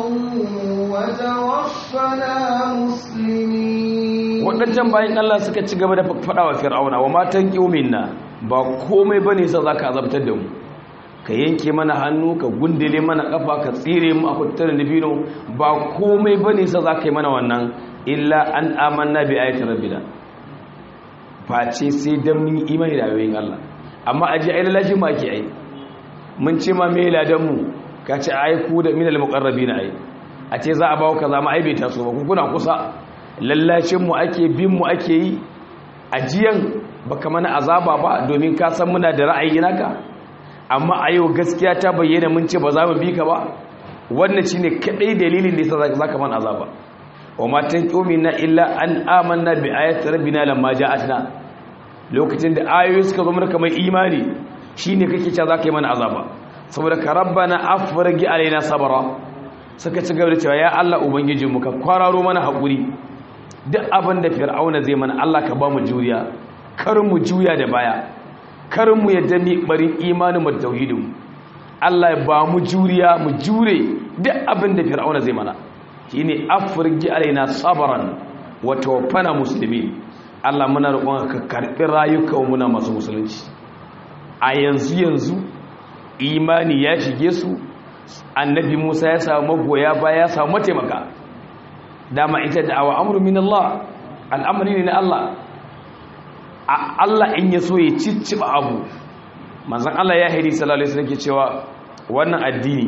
وتوفنا مسلمين waɗancan bayan Allah suka ci gaba da faɗa wa fir'auna wa matan na ba komai ba ne sa za ka azabtar da mu ka yanke mana hannu ka gundule mana ƙafa ka tsire mu a kutar nufino ba komai ba ne sa za ka yi mana wannan illa an amanna bi ayatul rabbina face sai dan mun yi imani da ayoyin Allah amma aje ai lalashi ma ake ai mun ce ma me ladan mu ka ce ai ku da minal muqarrabina ai a ce za a bawo kaza ma ai bai taso ba ku kuna kusa lallacinmu ake binmu ake yi ajiyan baka mana azaba ba domin ka san muna da ra'ayi naka amma a yau gaskiya ta bayyana mun ce ba za mu bi ka ba wannan shine kadai dalilin da yasa zaka mana azaba wa ma tanqumina illa an amanna bi ayati rabbina lamma ja'atna lokacin da ayoyi suka zo mana kamar imani shine kake cewa zaka yi mana azaba saboda ka rabbana afrigi alaina sabara suka ci gaba da cewa ya Allah ubangijinmu ka kwararo mana haƙuri duk abin da fir'auna zai mana Allah ka ba mu juriya kar mu juya da baya kar mu yadda mi barin imanin mu tauhidin Allah ya ba mu juriya mu jure duk abin da fir'auna zai mana shine afrigi alaina sabran wa tawaffana muslimin Allah muna roƙon ka karɓi rayukan muna masu musulunci a yanzu yanzu imani ya shige su annabi Musa ya samu magoya baya ya samu mataimaka dama ita da'awa amru min Allah al'amari ne na Allah Allah in ya so ya cicciba abu manzon Allah ya haidi sallallahu alaihi wasallam ke cewa wannan addini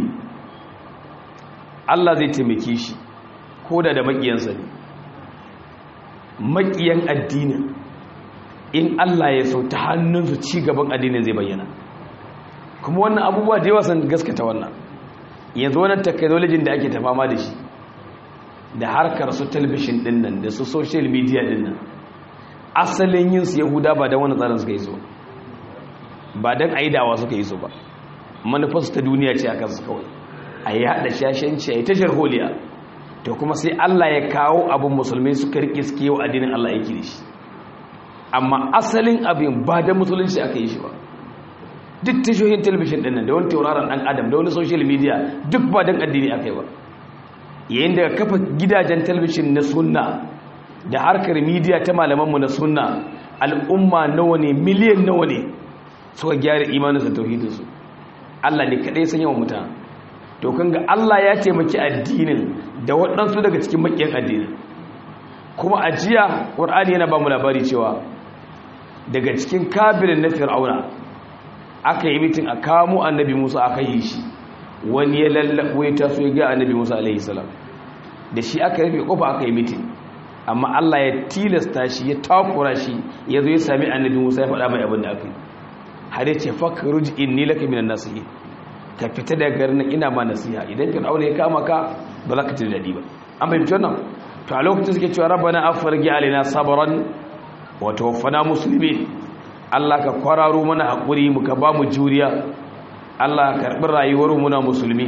Allah zai taimake shi koda da makiyansa ne makiyan addinin in Allah ya so ta hannunsu ci gaban addinin zai bayyana kuma wannan abubuwa da yawa sun gaskata wannan yanzu wannan technology da ake tafama da shi da harkar su talabishin din nan da su social media din nan asalin yin su yahuda ba da wani tsarin suka yi so ba don a yi dawa suka yi so ba manufarsu ta duniya ce a kansu kawai a yi haɗa shashenci a yi tashar holiya to kuma sai allah ya kawo abin musulmi suka riƙe suke yau addinin allah yake da shi amma asalin abin ba da musulunci aka yi shi ba duk tashohin talabishin ɗin nan da wani tauraron ɗan adam da wani social media duk ba don addini aka yi ba yayin da kafa gidajen talabishin na sunna da harkar media ta malamanmu na sunna al'umma nawa ne miliyan nawa ne suka gyara imaninsa tauhidinsu Allah ne kaɗai san yawan mutane to kan ga Allah ya taimaki addinin da waɗansu daga cikin maƙiyan addinin kuma a jiya ƙwar'ani yana ba mu labari cewa daga cikin kabirin na fir'auna aka yi mitin a kamo annabi musa aka yi shi wani ya lallaɓo ya taso ya ga annabi musa alaihi salam da shi aka rufe kofa aka yi mitin amma Allah ya tilasta shi ya takura shi ya zo ya sami annabi musa ya faɗa mai abin da aka yi har ya ce fakruj inni laka minan nasihi ka fita daga garin ina ma nasiha idan fir'auna ya kama ka ba za ka ji daɗi ba an bai fitar nan to a lokacin suke cewa rabbana afirgi alaina sabran wa tawaffana muslimin Allah ka kwararo mana hakuri mu ka ba mu juriya Allah ka karbi rayuwar mu na musulmi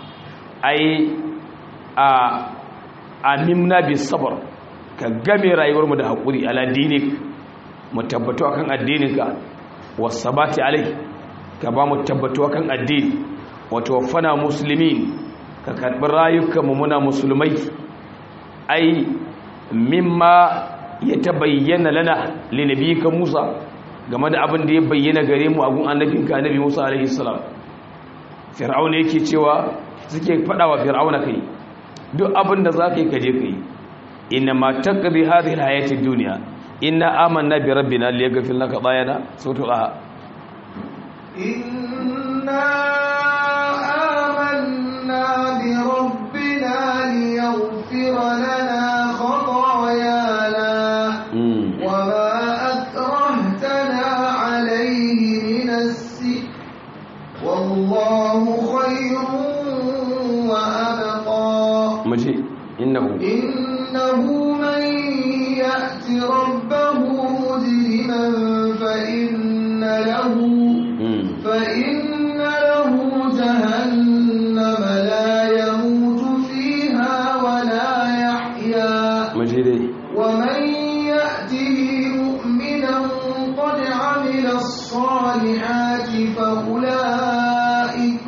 ai a amimna bis sabr ka game rayuwar mu da hakuri ala dinik mu tabbatu akan addininka wasabati alai ka ba mu tabbatu akan addini wa tawaffana muslimin ka karbi rayukanmu muna musulmai ai mimma ya tabayyana lana linabiyika Musa game da abin da ya bayyana gare mu a gun annabinka annabi Musa alaihi salam fir'auna yake cewa suke fada wa fir'auna kai duk abin da zaka yi kaje kai inna ma taqdi hadhihi alhayati dunya inna amanna bi rabbina liyaghfir laka bayana suratul aha inna amanna bi rabbina liyaghfir lana khatayana wama akrahtana alayhi min as-sihr wallahu khayrun wa abqa maji innahu innahu man ya'ti rabbahu mujriman fa inna lahu fa inna lahu jahannama la yamutu fiha wa la yahya maji dai ومن يأته مؤمنا قد عمل الصالحات فأولئك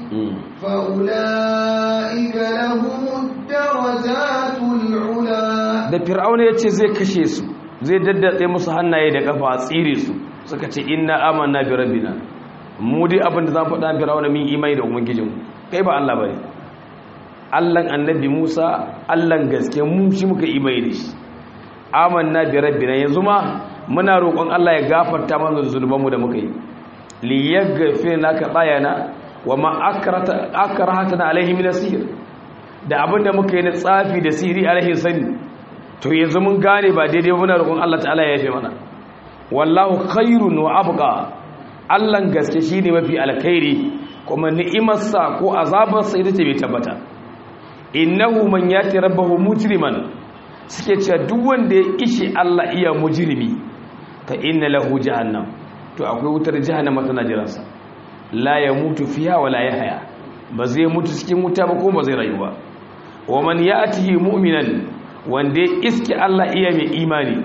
فأولئك لهم الدرجات العلا da fir'auna ya ce zai kashe su zai daddatse musu hannaye da kafa a tsire su suka ce inna amanna bi rabbina mu dai abin da za mu faɗa fir'auna min imani da ubangijinmu kai ba Allah bane Allahn annabi Musa Allahn gaske mu shi muka imani da shi amanna bi rabbina yanzu ma muna roƙon Allah ya gafarta mana zunubanmu da muka yi li yaghfir laka bayana wa ma akrata akrahatana alaihi min asir da abinda muka yi na tsafi da sihiri alaihi sani to yanzu mun gane ba daidai ba muna roƙon Allah ta'ala ya yafe mana wallahu khairun wa abqa Allah gaske shine mafi alkhairi kuma ni'imarsa ko azabarsa ita ce bai tabbata innahu man yati rabbahu mujriman suke cewa duk wanda ya ishi Allah iya mujrimi fa inna lahu jahannam to akwai wutar jahannama tana jiransa la yamutu fiha wa la yahya ba zai mutu cikin wuta ba ko ba zai rayu ba wa man ya'tihi mu'minan wanda ya iske Allah iya mai imani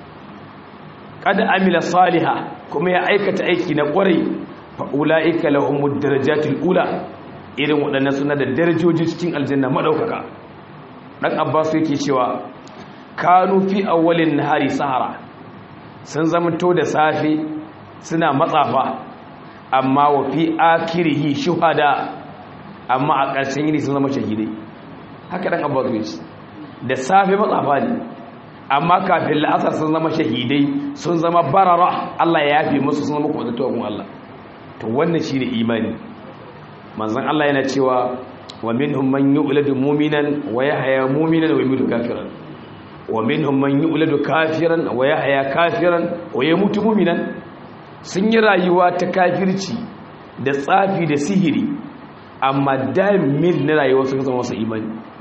kada amila saliha kuma ya aikata aiki na kwarai fa ulaika lahumud darajatul ula irin waɗannan suna da darajoji cikin aljanna madaukaka dan abbas yake cewa kanu fi awwalin nahari sahara sun zamanto da safe suna matsafa amma wa fi akirihi shuhada amma a ƙarshen yini sun zama shahidai haka dan abbas yake da safe matsafa ne amma kafin la'asar sun zama shahidai sun zama barara Allah ya yafe musu sun zama kwadatuwa kun Allah to wannan shine imani manzon Allah yana cewa wa minhum man yu'ladu mu'minan wa yahya mu'minan wa yamutu kafiran wa minhum man yu'ladu kafiran wa yahya kafiran wa yamutu mu'minan sun yi rayuwa ta kafirci da tsafi da sihiri amma damin na rayuwa sun zama wasu imani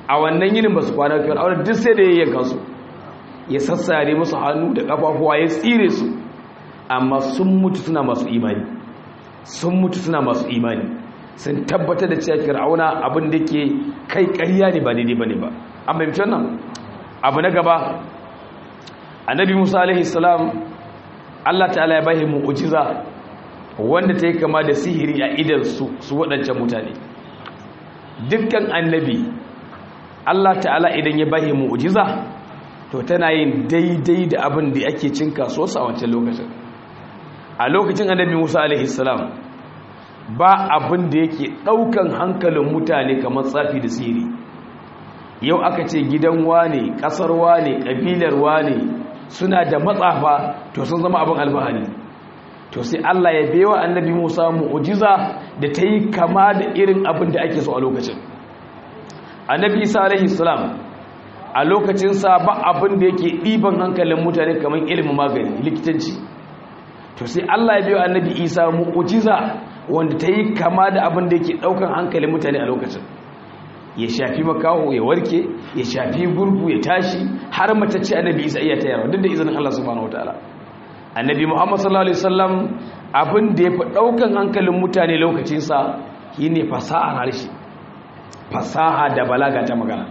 a wannan yinin ba su kwana fir'auna duk sai da ya yanka su ya sassare musu hannu da kafafuwa ya tsire su amma sun mutu suna masu imani sun mutu suna masu imani sun tabbatar da cewa fir'auna abin da ke kai ƙarya ne ba daidai bane ba an fahimci wannan abu na gaba annabi musa alaihi salam Allah ta'ala ya bashi mu'jiza wanda ta yi kama da sihiri a idan su su waɗancan mutane dukkan annabi Allah ta'ala idan ya bashi mu'jiza to tana yin daidai da abin da ake cin kasuwarsa a wancan lokacin a lokacin annabi Musa alaihi salam ba abin da yake ɗaukan hankalin mutane kamar tsafi da sihiri yau aka ce gidan wane ƙasar wane ƙabilar wane suna da matsafa to sun zama abin albahari to sai Allah ya bewa annabi Musa mu'jiza da ta yi kama da irin abin da ake so a lokacin annabi Isa alaihi salam a lokacin sa ba abin da yake ɗiban hankalin mutane kamar ilimin magani likitanci to sai Allah ya bewa annabi Isa mu'jiza wanda ta yi kama da abin da yake ɗaukan hankalin mutane a lokacin ya shafi makaho ya warke ya shafi gurgu ya tashi har matacce annabi isa iya tayarwa duk da izinin Allah subhanahu wataala annabi Muhammad sallallahu alaihi wasallam abin da ya fi daukan hankalin mutane lokacin sa shine fasahar harshe fasaha da balaga ta magana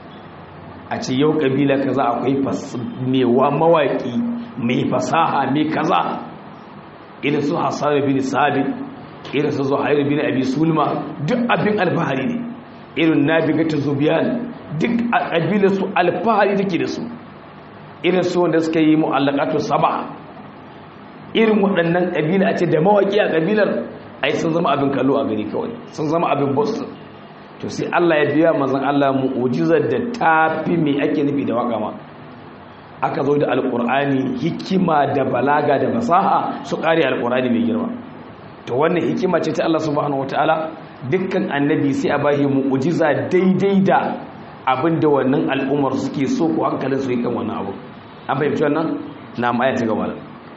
a ce yau kabila kaza akwai mewa mawaki mai fasaha mai kaza irin su Hassan bin Sabit irin su Zuhair bin Abi Sulma duk abin alfahari ne irin nabigata zubiyan duk a ƙabilar su alfahari take da su irin su wanda suka yi mu'allakatu saba irin waɗannan ƙabila a ce da mawaƙi a ƙabilar ai sun zama abin kallo a gani kawai sun zama abin boston to sai Allah ya biya mazan Allah mu'ujizar da tafi me ake nufi da waka ma aka zo da alƙur'ani hikima da balaga da fasaha su ƙare alƙur'ani mai girma to wannan hikima ce ta Allah subhanahu wataala dukkan annabi sai a bashi mu'ujiza daidai da abinda wannan al'ummar suke so ko hankalin su yi kan wannan abu an fahimci wannan na aya ta gaba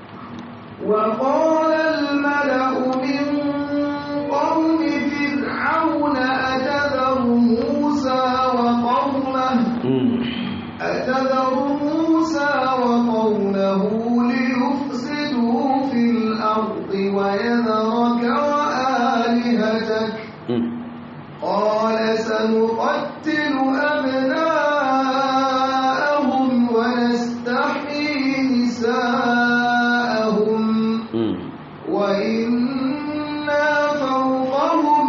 وقال الملأ من قوم فرعون أتذر موسى وقومه أتذر موسى وقومه ليفسدوا في الأرض ويذرك وآلهتك قال سنقتل أبناءهم ونستحيي نساءهم وإنا فوقهم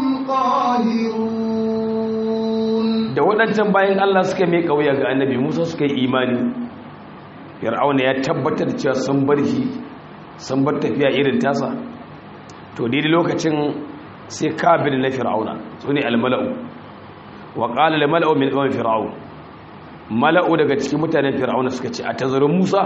قاهرون da waɗancan bayan Allah suka mai ƙauya ga annabi Musa suka yi imani Fir'auna ya tabbatar da cewa sun bar shi sun bar tafiya irin tasa to daidai lokacin sai kabir na fir'auna su ne almala'u wa ƙala da mala'u min ɗan fir'aun mala'u daga cikin mutanen fir'auna suka ce a tazarin musa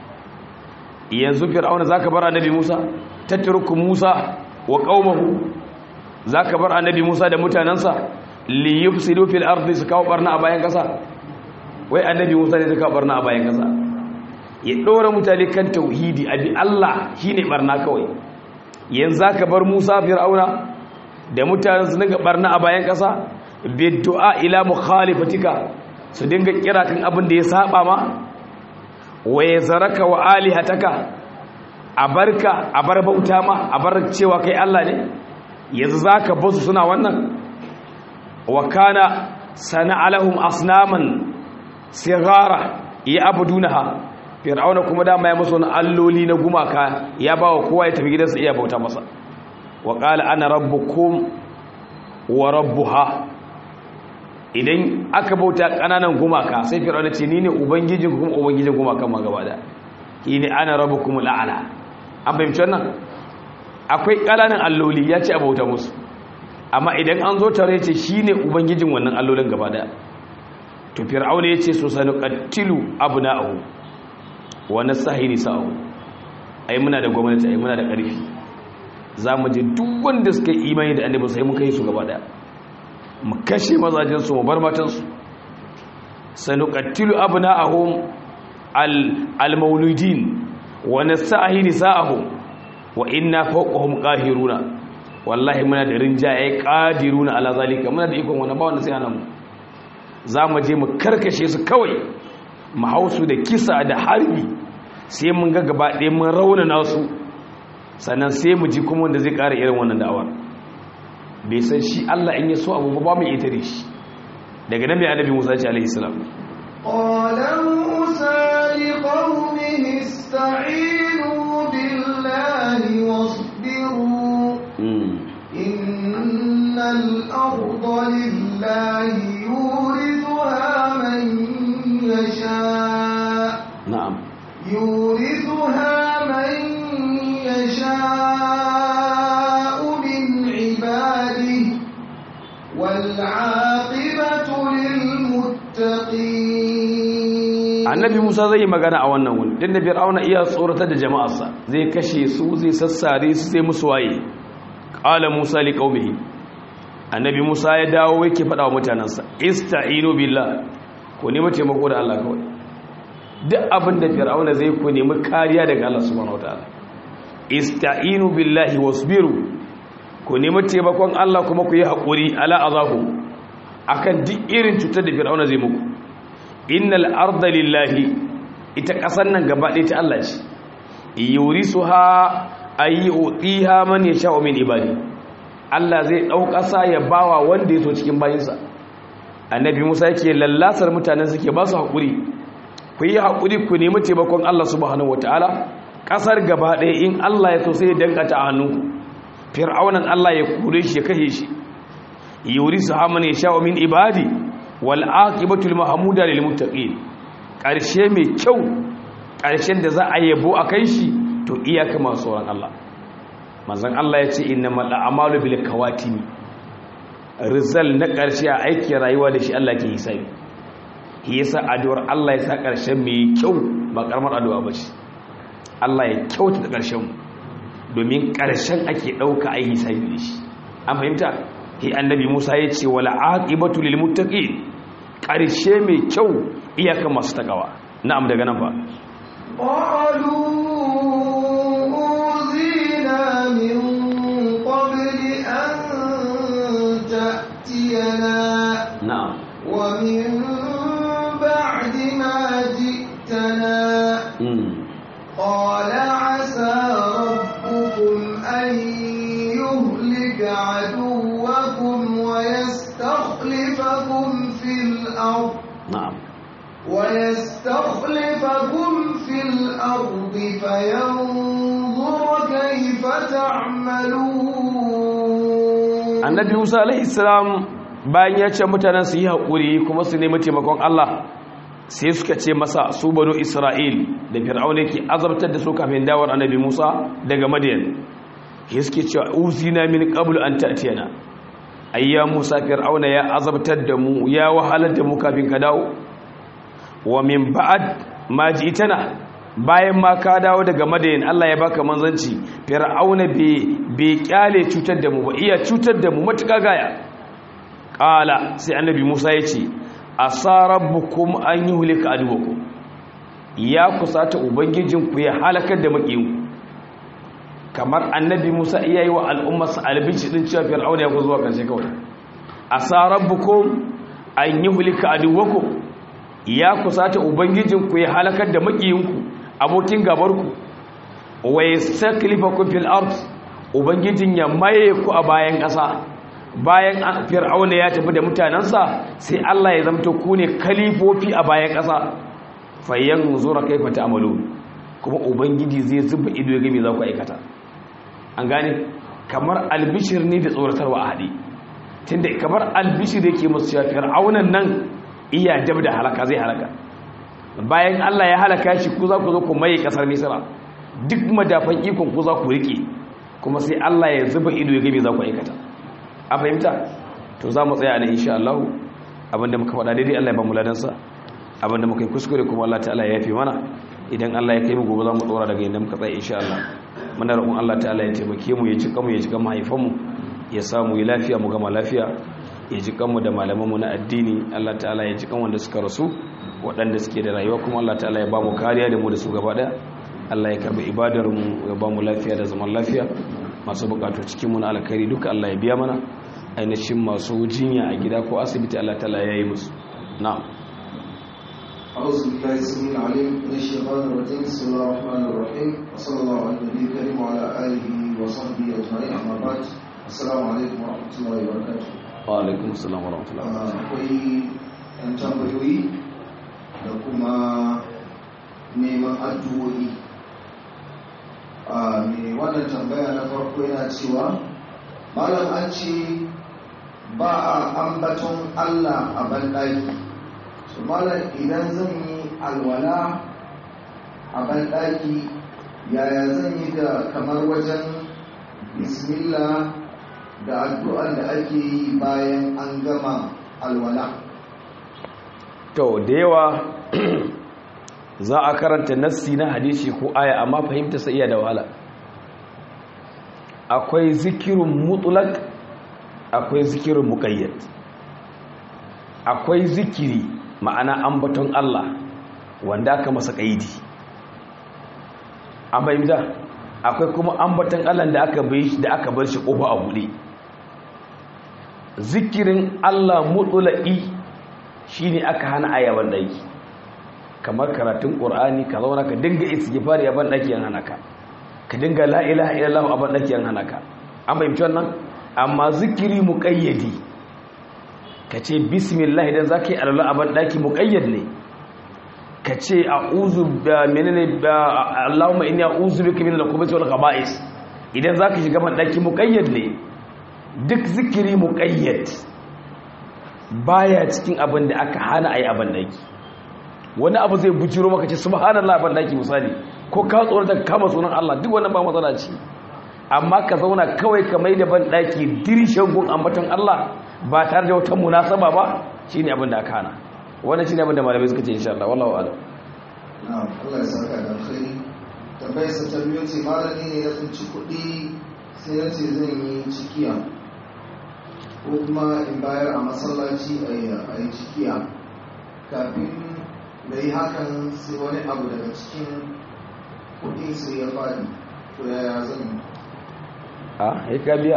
yanzu fir'auna za ka bar annabi musa tattarukun musa wa ƙaumahu za ka bar annabi musa da mutanensa liyuf sido fil ardi su kawo barna a bayan ƙasa wai annabi musa ne su kawo barna a bayan ƙasa ya ɗora mutane kan tauhidi abi allah shi ne barna kawai yanzu za ka bar musa fir'auna da mutanen su dinga barna a bayan ƙasa biddu'a ila mukhalifatika su dinga kira kan abin da ya saba ma wa yazaraka wa alihataka a barka a bar bauta ma a bar cewa kai Allah ne yanzu zaka basu suna wannan wa kana sana'alahum asnaman sigara ya abudunaha fir'auna kuma dama ya musu alloli na gumaka ya bawa kowa ya tafi gidansa iya bauta masa wa qala ana rabbukum wa rabbuha idan aka bauta kananan gumaka sai fir'auna ce ni ne ubangijin kuma ubangijin gumakan ma gaba da ne ana rabbukum al'ala an fahimci wannan akwai kananan alloli ya ce a bauta musu amma idan an zo tare ce shine ubangijin wannan allolin gaba da to fir'auna ya ce so sanu qatilu abna'ahu wa nasahi nisa'u ai muna da gwamnati ai muna da ƙarfi za mu je duk wanda suka yi imani da annabi sai mun kai su gaba daya mu kashe mazajinsu mu bar matansu sanuqattilu abna'ahum al-mauludin wa nasahi nisa'ahum wa inna fawqahum qahiruna wallahi muna da rinjaye qadiruna ala zalika muna da ikon wannan ba wanda sai ana mu za mu je mu karkashe su kawai mu hausu da kisa da harbi sai mun ga gaba ɗaya mun raunana su sannan sai mu ji kuma wanda zai ƙara irin wannan da'awar bai san shi Allah in ya so abu ba mu ita da shi daga nan mai annabi Musa ce alaihi salam قال موسى لقومه استعينوا بالله واصبروا إن الأرض لله يورثها من يشاء na'am يورثها من يشاء من عباده والعاقبة للمتقين annabi Musa zai yi magana a wannan wuni din da Fir'auna iya tsoratar da jama'arsa zai kashe su zai sassare su sai musu waye qala Musa li qaumihi annabi Musa ya dawo yake faɗa wa mutanansa ista'inu billah ku nemi taimako da Allah kawai duk abin da Fir'auna zai ku nemi kariya daga Allah subhanahu wataala ista'inu billahi wasbiru ku nemi taimakon Allah kuma ku yi haƙuri ala azahu akan duk irin cutar da Fir'auna zai muku innal arda lillahi ita ƙasar nan gaba ɗaya ta Allah ce yurisuha ayi utiha man yasha'u min ibadi Allah zai ɗau ƙasa ya bawa wanda ya so cikin bayinsa annabi Musa yake lallasar mutanen suke ba su haƙuri ku yi haƙuri ku nemi taimakon Allah subhanahu wataala ƙasar gaba ɗaya in Allah ya so sai ya dankata a hannunku fir'aunan Allah ya kure shi ya kashe shi yurisuha man yasha'u min ibadi wal aqibatul mahmuda lil muttaqin karshe mai kyau karshen da za a yabo akan shi to iyaka masu tsoron Allah manzon Allah ya ce innamal a'malu bil kawatimi rizal na karshe a aikin rayuwa da shi Allah ke hisabi shi yasa addu'ar Allah ya sa karshen mai kyau ba karamar addu'a ba ce Allah ya kyauta da karshen mu domin karshen ake dauka ai hisabi da shi an fahimta hi annabi Musa ya ce wala aqibatu lil muttaqin ƙarshe mai kyau iyaka masu takawa na'am daga nan ba قالوا أوذينا من قبل أن تأتينا na'am ومن بعد ما جئتنا mm. قال عسى ربكم أن يهلك عدوكم ويستخلفكم في الأرض na'am ويستخلفكم في الأرض فينظر كيف تعملون annabi Musa alaihi salam bayan ya ce mutanen su yi haƙuri kuma su nemi taimakon Allah sai suka ce masa su banu Isra'il da Fir'auna yake azabtar da su kafin dawar annabi Musa daga Madian ke suke cewa uzina min qablu an ta'tiyana ayya Musa Fir'auna ya azabtar da mu ya wahalar da mu kafin ka dawo wa min ba'ad ma ji'tana bayan ma ka dawo daga Madian Allah ya baka manzanci Fir'auna bai bai kyale cutar da mu ba iya cutar da mu matuƙa gaya qala sai annabi Musa ya ce asa rabbukum an yuhlika aduwakum ya kusata ubangijinku ya halakar da makiyinku kamar annabi Musa iya yi wa al'ummarsa albici din cewa fir'auna ya ku zuwa karshe kawai asa rabbukum an yuhlika aduwakum ya kusata ubangijinku ya halakar da makiyinku abokin gabarku wa yastaklifakum fil ard ubangijin ya maye ku a bayan ƙasa bayan fir'auna ya tafi da mutanensa sai Allah ya zamto ku ne kalifofi a bayan ƙasa fayyan zura kaifa ta'malu kuma ubangiji zai zuba ido ya ga me za ku aikata an gane kamar albishir ne da tsoratarwa a haɗe tunda kamar albishir yake musu cewa fir'aunan nan iya dab da halaka zai halaka bayan Allah ya halaka shi ku za ku zo ku maye kasar Misra duk madafan ikon ku za ku rike kuma sai Allah ya zuba ido ya ga me za ku aikata a fahimta to za mu tsaya ne insha Allah abinda muka faɗa daidai Allah ya ba mu ladansa abinda muka yi kuskure kuma Allah ta'ala ya yafe mana idan Allah ya kai mu gobe za mu tsora daga inda muka tsaya insha Allah muna roƙon Allah ta'ala ya taimake mu ya cika mu ya cika mahaifan mu ya samu yi lafiya mu gama lafiya ya ji kanmu da malaman mu na addini Allah ta'ala ya ji kan wanda suka rasu waɗanda suke da rayuwa kuma Allah ta'ala ya ba mu kariya da mu da su gaba ɗaya Allah ya karbi ibadar mu ya ba mu lafiya da zaman lafiya masu bukatu cikin mu na alkhairi duka Allah ya biya mana ainihin masu jinya a gida ko asibiti Allah ta'ala ya yi musu na'am أعوذ بالله السميع العليم من الشيطان الرجيم بسم الله الرحمن الرحيم وصلى الله على النبي الكريم وعلى آله وصحبه أجمعين أما بعد السلام عليكم ورحمة الله وبركاته wa alaikum assalam wa rahmatullahi wa barakatuh akwai yan tambayoyi da kuma neman addu'o'i a mai wannan tambaya na farko yana cewa malam an ce ba a ambaton Allah a banɗaki su malam idan zan yi alwala a banɗaki yaya zan yi da kamar wajen bismillah da addu'ar da ake yi bayan an gama alwala to da yawa za a karanta nassi na hadisi ko aya amma fahimta sai iya da wahala akwai zikirun mutlaq akwai zikirun muqayyad akwai zikiri ma'ana ambaton Allah wanda aka masa kaidi an fahimta akwai kuma ambaton Allah da aka bai da aka bar shi kofa a bude zikirin Allah mutlaqi shine aka hana ayaban daki kamar karatun qur'ani ka zauna ka dinga istighfar ya ban daki yan hana ka ka dinga la ilaha illallah a ban daki yan hana ka an fahimci wannan amma zikiri muqayyadi kace bismillah idan zaka yi alwala a ban daki muqayyad ne kace a'udhu bi menene Allahumma inni a'udhu bika min al-khubuthi wal khaba'is idan zaka shiga ban daki muqayyad ne duk zikiri muqayyad baya cikin abin da aka hana ayi a ban daki wani abu zai bujiro maka ce subhanallah ban daki misali ko ka tsoro da kama sunan Allah duk wannan ba matsala ce amma ka zauna kawai ka mai da ban daki dirishan gun ambaton Allah ba tare da wata munasaba ba shine abin da aka hana wannan shine abin da malamai suka ce insha Allah wallahu a'lam na'am Allah ya saka da alkhairi tambayar sa ta biyu ce malami ne ya tsinci kuɗi sai ya ce zan yi cikiya ko kuma in bayar a masallaci a yi cikiya kafin da yi hakan sai wani abu daga cikin kuɗi sai ya faɗi to yaya zan yi a ya ka biya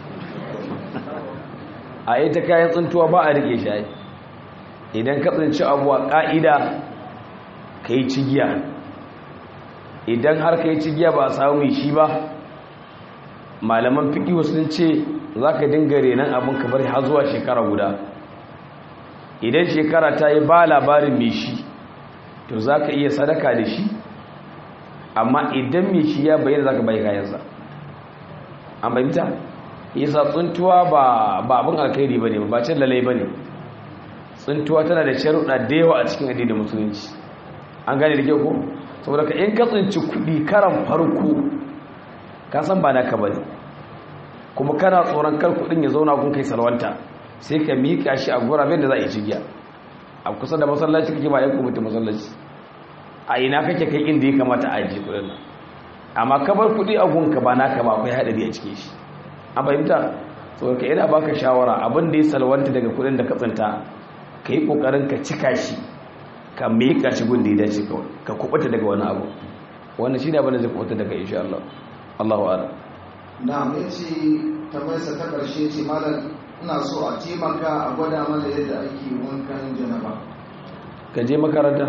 a yi ta kayan tsintuwa ba a rike shi idan ka tsinci abu a ƙa'ida ka yi cigiya idan har ka yi cigiya ba a samu mai shi ba malaman fiƙi sun ce za ka dinga renon abin ka bari har zuwa shekara guda idan shekara ta yi ba labarin mai shi to za ka iya sadaka da shi amma idan mai shi ya bayyana za ka bai kayansa an bayyanta isa tsuntuwa ba abin alkhairi ba ne ba cin lalai ba ne tsuntuwa tana da sharuɗa da yawa a cikin addinin musulunci an gane da kyau ko saboda ka in ka tsinci kuɗi karan farko ka san ba naka ba ne kuma kana tsoron kar kuɗin ya zauna kun kai salwanta sai ka miƙa shi a guraben da za a yi cigiya a kusa da masallaci kake ba ya kuma ta masallaci a ina kake kai inda ya kamata a ajiye kuɗin nan amma ka bar kuɗi a gunka ba naka ba akwai haɗari a cikin shi an fahimta saboda ka ina baka shawara abin da ya salwanta daga kuɗin da ka tsinta ka yi ƙoƙarin ka cika shi ka miƙa shi gun da ya dace kawai ka kuɓuta daga wani abu wannan shi ne abin da zai kuɓuta daga insha Allah Allahu a'lam na mai ce tambayarsa ta ƙarshe ce malam ina so a taimaka a gwada mana yadda ake wankan janaba ka je makaranta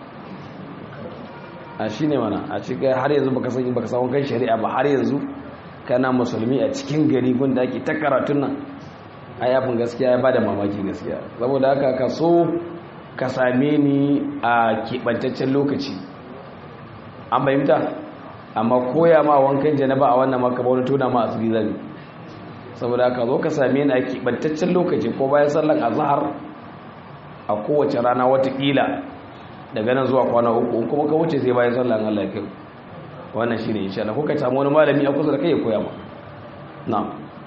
a shi ne mana a cikin har yanzu baka san baka san wankan shari'a ba har yanzu kana musulmi a cikin gari gunda ake ta karatun nan ai abin gaskiya ya bada mamaki gaskiya saboda haka ka so ka same ni a keɓantaccen lokaci an fahimta amma koya ma wankan janaba a wannan maka ba wani tona ma asiri zane saboda haka zo ka same ni a keɓantaccen lokaci ko bayan sallan azhar a kowace rana watakila daga nan zuwa kwana uku in kuma ka wuce sai bayan sallan Allah ya kai wannan shine insha Allah ko ka samu wani malami a kusa da kai ya koya ma na'am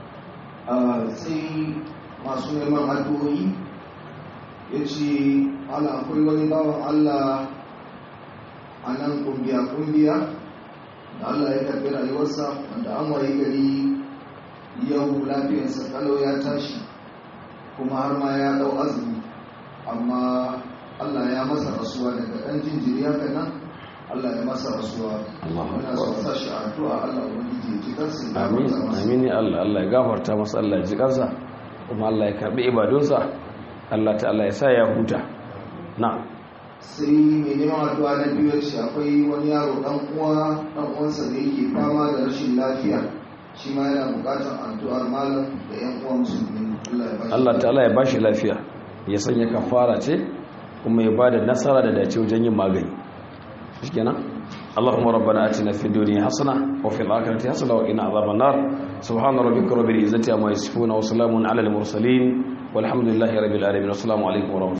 sai masu neman addu'o'i ya ce ala akwai wani bawan Allah a nan kumbiya-kumbiya da Allah ya karbi rayuwarsa wanda an waye gari yau lafiyarsa kalau ya tashi kuma har ma ya dau azumi amma Allah ya masa rasuwa daga ɗan jinjiri haka nan Allah ya masa rasuwa muna so sa shi addu'a Allah ubangiji ya ji kansa ya amin gafarta masa amin ya Allah Allah ya gafarta masa Allah ya ji kansa kuma Allah ya karbi ibadunsa Allah ta'ala ya sa ya huta na sai mai neman addu'a na biyu ya ce akwai wani yaro dan uwa dan uwansa da yake fama da rashin lafiya shi ma yana bukatar addu'ar malam da yan uwa musulmi Allah ya bashi Allah ta'ala ya bashi lafiya ya sanya kafara ce kuma ya bada nasara da dace wajen yin magani shikenan اللهم ربنا آتنا في الدنيا حسنة وفي الآخرة حسنة وقنا عذاب النار سبحان ربك رب العزة عما يصفون وسلام على المرسلين والحمد لله رب العالمين والسلام عليكم ورحمة الله